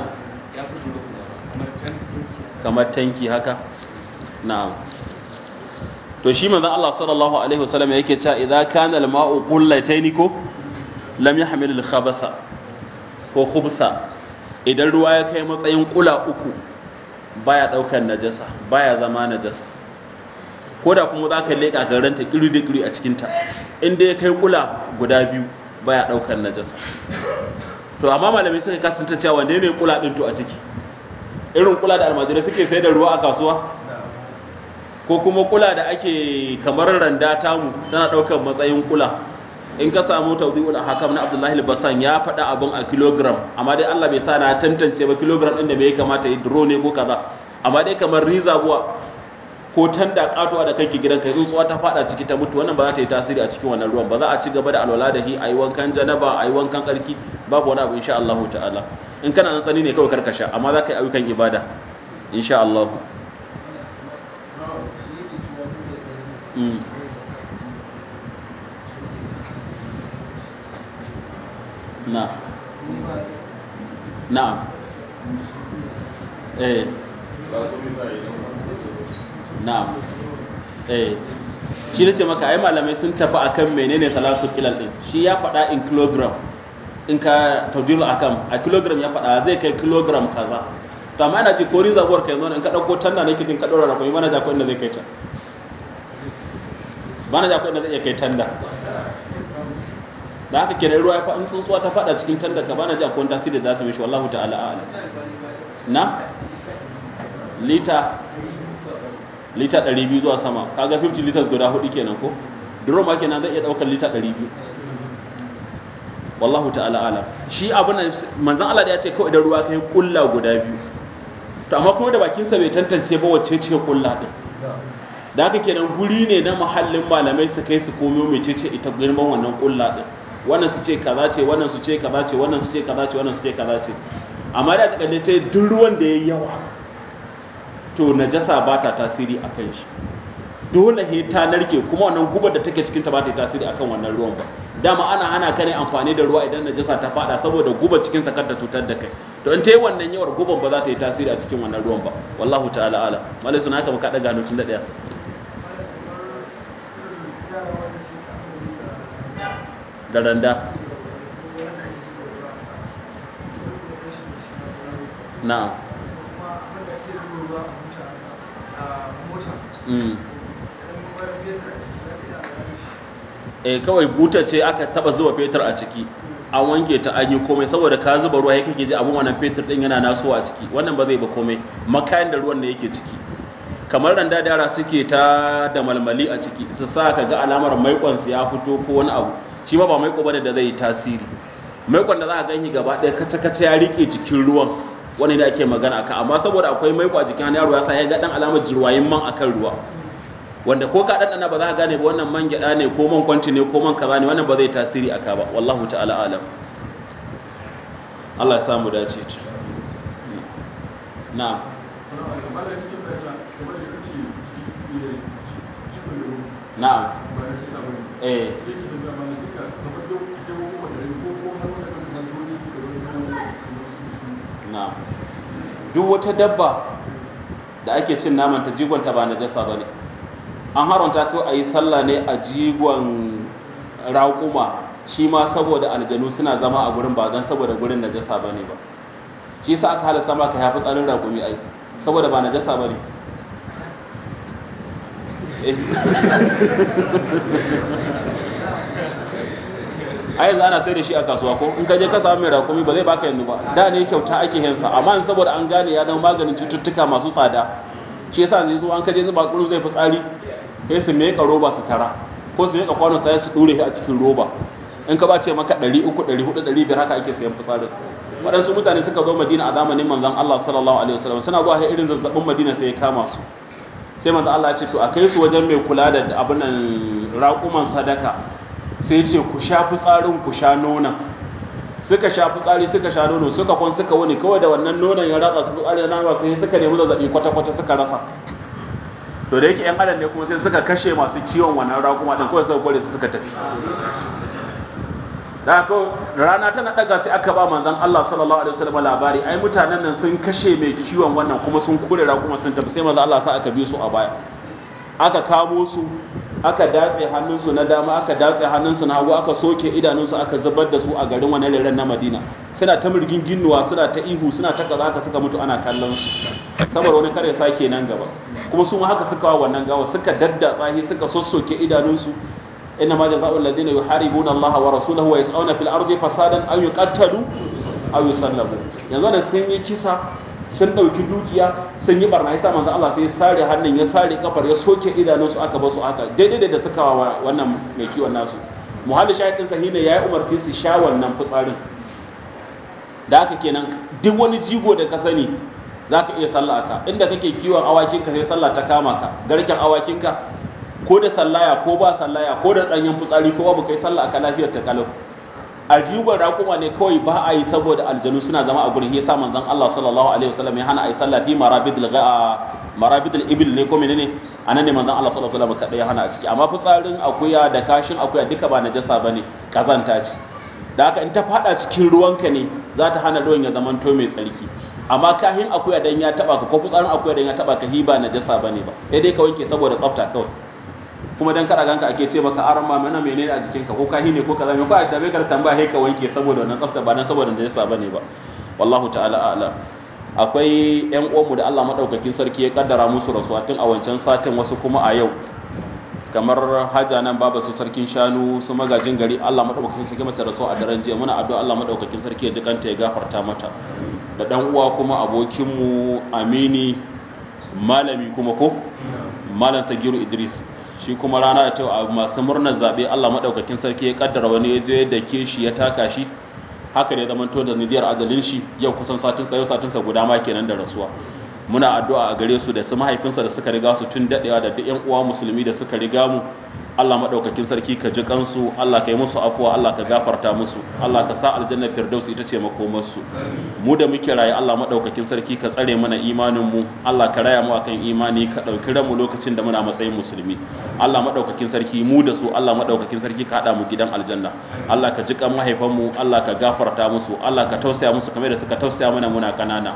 kamar tanki haka na'am to shi manzon Allah sallallahu alaihi wasallam yake cewa idza kana al-ma'u qullatayn ko lam yahmil al-khabatha ko khubsa idan ruwa ya kai matsayin kula uku baya daukan najasa baya zama najasa ko da kuma za ka leƙa garanta kiri da kiri a cikinta inda ya kai kula guda biyu baya daukan najasa to amma malamai suka kasance cewa wanne ne kula din to a ciki irin kula da almajirai suke sai da ruwa a kasuwa ko kuma kula da ake kamar randa tamu tana ɗaukar matsayin kula in ka samu tawdi'ul hakam na Abdullahi al-Basan ya faɗa abin a kilogram amma dai Allah bai sa na tantance ba kilogram ɗin da me ya kamata yi duro ne ko kaza amma dai kamar riza buwa ko tanda katuwa da kanki gidan kai tsuntsuwa ta faɗa ciki ta mutu wannan ba za ta yi tasiri a cikin wannan ruwan ba za a ci gaba da alwala da hi a yi wankan janaba a yi wankan tsarki babu wani abu insha Allah ta'ala in kana nan tsani ne kawai karkasha amma za ka yi ayyukan ibada insha Allah na na'am eh na'am eh shi nace maka ai malamai sun tafi akan menene talasu kilal din shi ya faɗa in kilogram in ka tawdilu akan a kilogram ya faɗa zai kai kilogram kaza to amma ina ce ko rizabuwar kai zo in ka dauko tanda ne kitin ka dora rafa mana ja ko inda zai kai ta bana ja ko inda zai iya kai tanda da haka kenan ruwa ya fa in tsuntsuwa ta fada cikin tanda ka bana ja ko tasiri da za su mishi wallahu ta'ala a'lam na lita lita 200 zuwa sama kaga 50 liters guda hudu kenan ko drum ma kenan zai iya daukar lita 200 wallahu ta'ala a'lam shi abin nan manzon Allah da ya ce kawai idan ruwa kai kulla guda biyu to amma kuma da bakin sa bai tantance ba wacce ce kulla din da haka kenan guri ne na muhallin malamai su kai su komo mecece ita girman wannan kulla din wannan su ce kaza ce wannan su ce kaza ce wannan su ce kaza ce wannan su ce kaza ce amma da ta ta duk ruwan da yayi yawa to najasa ba ta tasiri a kan shi dole he ta narke kuma wannan gubar da take cikin ta ba ta yi tasiri akan wannan ruwan ba dama ana hana ka ne amfani da ruwa idan najasa ta fada saboda guba cikin sa kar ta cutar da kai to in ta yi wannan yawar guban ba za ta yi tasiri a cikin wannan ruwan ba wallahu ta'ala ala malai suna haka muka daga hannun tun da daya da randa na eh kawai buta ce aka taba zuba fetur a ciki an wanke ta an yi komai saboda ka zuba ruwa yake ji abun wannan fetur din yana nasowa a ciki wannan ba zai ba komai makayan da ruwan da yake ciki kamar randa da yara suke ta da malmali a ciki su sa ka ga alamar maikon su ya fito ko wani abu shi ma ba maiko bane da zai yi tasiri maikon da za ka gani gaba ɗaya kace kace ya rike jikin ruwan wani da ake magana akan amma saboda akwai maiko a jikin yaro ya sa ya ga dan alamar jirwayin man akan ruwa wanda ko ka ɗanɗana ba za ka gane ba wannan man gyaɗa ne ko man kwanti ne ko man kaza ne wannan ba zai tasiri aka ba wallahu ta'ala alam Allah ya samu dace na'am na'am eh na'am duk wata dabba da ake cin naman ta jigonta ba najasa bane an haramta ko a yi sallah ne a jigon raƙuma shi ma saboda aljanu suna zama a gurin ba don saboda gurin najasa ba ne ba shi sa aka halasta maka ya fi tsarin raƙumi ai saboda ba najasa ba ne a yanzu ana sai da shi a kasuwa ko in ka je ka samu mai raƙumi ba zai baka yanzu ba da ne kyauta ake yansa amma saboda an gane ya zama maganin cututtuka masu tsada shi yasa yanzu an kaje zuba kuru zai fi tsari sai su meka roba su tara ko su meka kwano sai su dure shi a cikin roba in ka ba ce maka 300 400 500 haka ake sayan fitsarin waɗansu mutane suka zo madina a zamanin manzon Allah sallallahu alaihi wasallam suna zuwa sai irin zazzabin madina sai ya kama su sai manzon Allah ya ce to a kai su wajen mai kula da abin nan raƙuman sadaka sai ya ce ku sha fitsarin ku sha nonon suka sha fitsari suka sha nono suka kwan suka wuni kawai da wannan nonon ya ratsa su fitsari na ba sai suka nemi zazzabi kwata-kwata suka rasa to da yake yan adam ne kuma sai suka kashe masu kiwon wannan raƙuma din kawai suka kore su suka tafi da haka rana tana daga sai aka ba manzon Allah sallallahu alaihi wasallam labari ai mutanen nan sun kashe mai kiwon wannan kuma sun kore raƙuma sun tafi sai manzon Allah sa aka bi su a baya aka kamo su aka datse hannunsu na dama aka datse hannunsu na hagu aka soke idanunsu aka zubar da su a garin wani reren na madina suna ta mirgin ginnuwa suna ta ihu suna ta kaza haka suka mutu ana kallon su kamar wani kare sake nan gaba kuma su ma haka suka wa wannan gawa suka daddatsa shi suka sossoke idanunsu inna ma jazaa'u alladhina yuharibuna Allah wa rasulahu wa yas'una fil ardi fasadan aw yuqattalu aw yusallabu yanzu da sun yi kisa sun ɗauki dukiya sun yi barna yasa manzo Allah sai ya sare hannun ya sare kafar ya soke idanunsu aka basu haka daidai da suka wa wannan mai kiwon nasu muhalli shahidin sahina ya yi umarci su sha wannan fitsarin da haka kenan duk wani jigo da ka sani za ka iya sallah ka inda kake kiwon awakinka sai sallah ta kama ka garken awakinka ko da sallaya ko ba sallaya ko da tsanyen fitsari ko babu kai sallah aka lafiyar ta kalau a jigon raƙuma ne kawai ba a yi saboda aljanu suna zama a gurin yasa manzon Allah sallallahu alaihi wasallam ya hana a yi sallah fi marabidil marabidil ibil ne ko menene anan ne manzon Allah sallallahu alaihi wasallam kada ya hana a ciki amma fitsarin akuya da kashin akuya duka ba najasa bane kazanta ce da haka in ta fada cikin ruwanka ne za ta hana ruwan ya zamanto mai tsarki amma kahin akuya dan ya taba ka ko fitsarin akuya dan ya taba ka hiba najasa bane ba sai dai ka wanke saboda tsafta kawai kuma dan kada ganka ake ce maka aran ma mana menene a jikin ka ko kahi ne ko kaza me ko a tabe ka tambaya sai ka wanke saboda wannan tsafta ba dan saboda najasa bane ba wallahu ta'ala a'lam akwai yan uwanmu da Allah madaukakin sarki ya kaddara musu rasuwa tun a wancan satin wasu kuma a yau kamar haja nan baba su sarkin shanu su magajin gari Allah madaukakin sarki mata rasuwa a daren jiya muna addu'a Allah madaukakin sarki ya ji kanta ya gafarta mata da dan uwa kuma abokinmu Amini malami kuma ko malam Sagiru Idris shi kuma rana da ta masu murnar zabe Allah madaukakin sarki ya kaddara wani ya je da ke shi ya taka shi haka ne zamanto da nidiyar adalin shi yau kusan satin sa yau satin sa guda ma kenan da rasuwa muna addu'a a gare su da su mahaifinsa da suka riga su tun dadewa da duk yan uwa musulmi da suka riga mu Allah madaukakin sarki ka ji kansu Allah ka yi musu afuwa Allah ka gafarta musu Allah ka sa aljanna firdaus ita ce makomar su mu da muke raye Allah madaukakin sarki ka tsare mana imanin mu Allah ka raya mu akan imani ka dauki mu lokacin da muna matsayin musulmi Allah madaukakin sarki mu da su Allah madaukakin sarki ka hada mu gidan aljanna Allah ka ji kan mahaifan mu Allah ka gafarta musu Allah ka tausaya musu kamar da suka tausaya mana muna kanana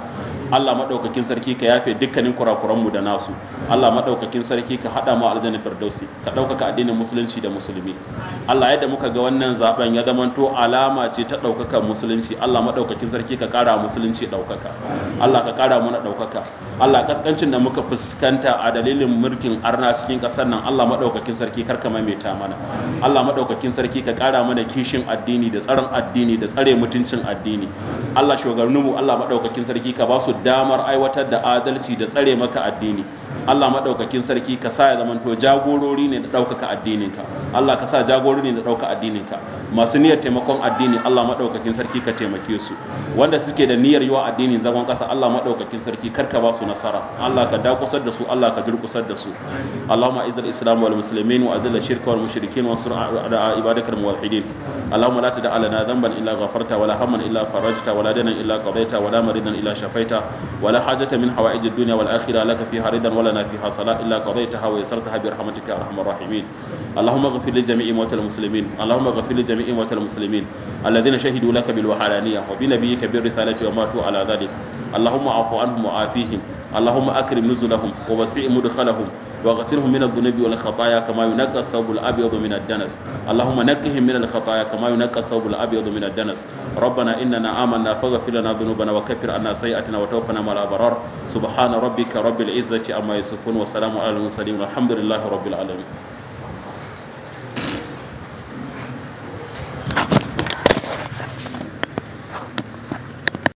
Allah madaukakin sarki ka yafe dukkanin kurakuran mu da nasu Allah madaukakin sarki ka hada mu aljanna firdausi ka ɗaukaka addinin musulunci da musulmi Allah yadda muka ga wannan zaben ya zamanto alama ce ta ɗaukakan musulunci Allah madaukakin sarki ka kara musulunci ɗaukaka Allah ka kara mu na ɗaukaka Allah kaskancin da muka fuskanta a dalilin mulkin arna cikin ƙasar nan Allah madaukakin sarki kar ka maimaita mana Allah madaukakin sarki ka kara mana kishin addini da tsaron addini da tsare mutuncin addini Allah shugabanninmu Allah madaukakin sarki ka ba su damar aiwatar da adalci da tsare maka addini Allah maɗaukakin sarki ka sa ya zamanto jagorori ne da ɗaukaka addininka Allah ka sa jagorori ne da ɗauka addininka masu niyyar taimakon addini Allah maɗaukakin sarki ka taimake su wanda suke da niyyar yiwa addinin zagon ƙasa Allah maɗaukakin sarki kar ka ba su nasara Allah ka dakusar da su Allah ka durkusar da su Allahumma izil islam wal muslimin wa adilla shirka wal mushrikin wa sur ala ibadakal muwahhidin اللهم لا تدع لنا ذنبا الا غفرته ولا هما الا فرجته ولا دينا الا قضيته ولا مريضا الا شفيته ولا حاجه من حوائج الدنيا والاخره لك فيها رضا ولنا فيها صلاه الا قضيتها ويسرتها برحمتك يا ارحم الراحمين اللهم اغفر لجميع موتى المسلمين اللهم اغفر لجميع موتى المسلمين الذين شهدوا لك بالوحدانيه وبنبيك بالرساله وماتوا على ذلك اللهم اعف عنهم وعافيهم اللهم اكرم نزلهم ووسع مدخلهم وغسلهم من الذنوب والخطايا كما ينقى الثوب الابيض من الدنس اللهم نقهم من الخطايا كما ينقى الثوب الابيض من الدنس ربنا اننا امنا فاغفر لنا ذنوبنا وكفر عنا سيئاتنا وتوفنا مع الابرار سبحان ربك رب العزه عما يصفون وسلام على المرسلين والحمد لله رب العالمين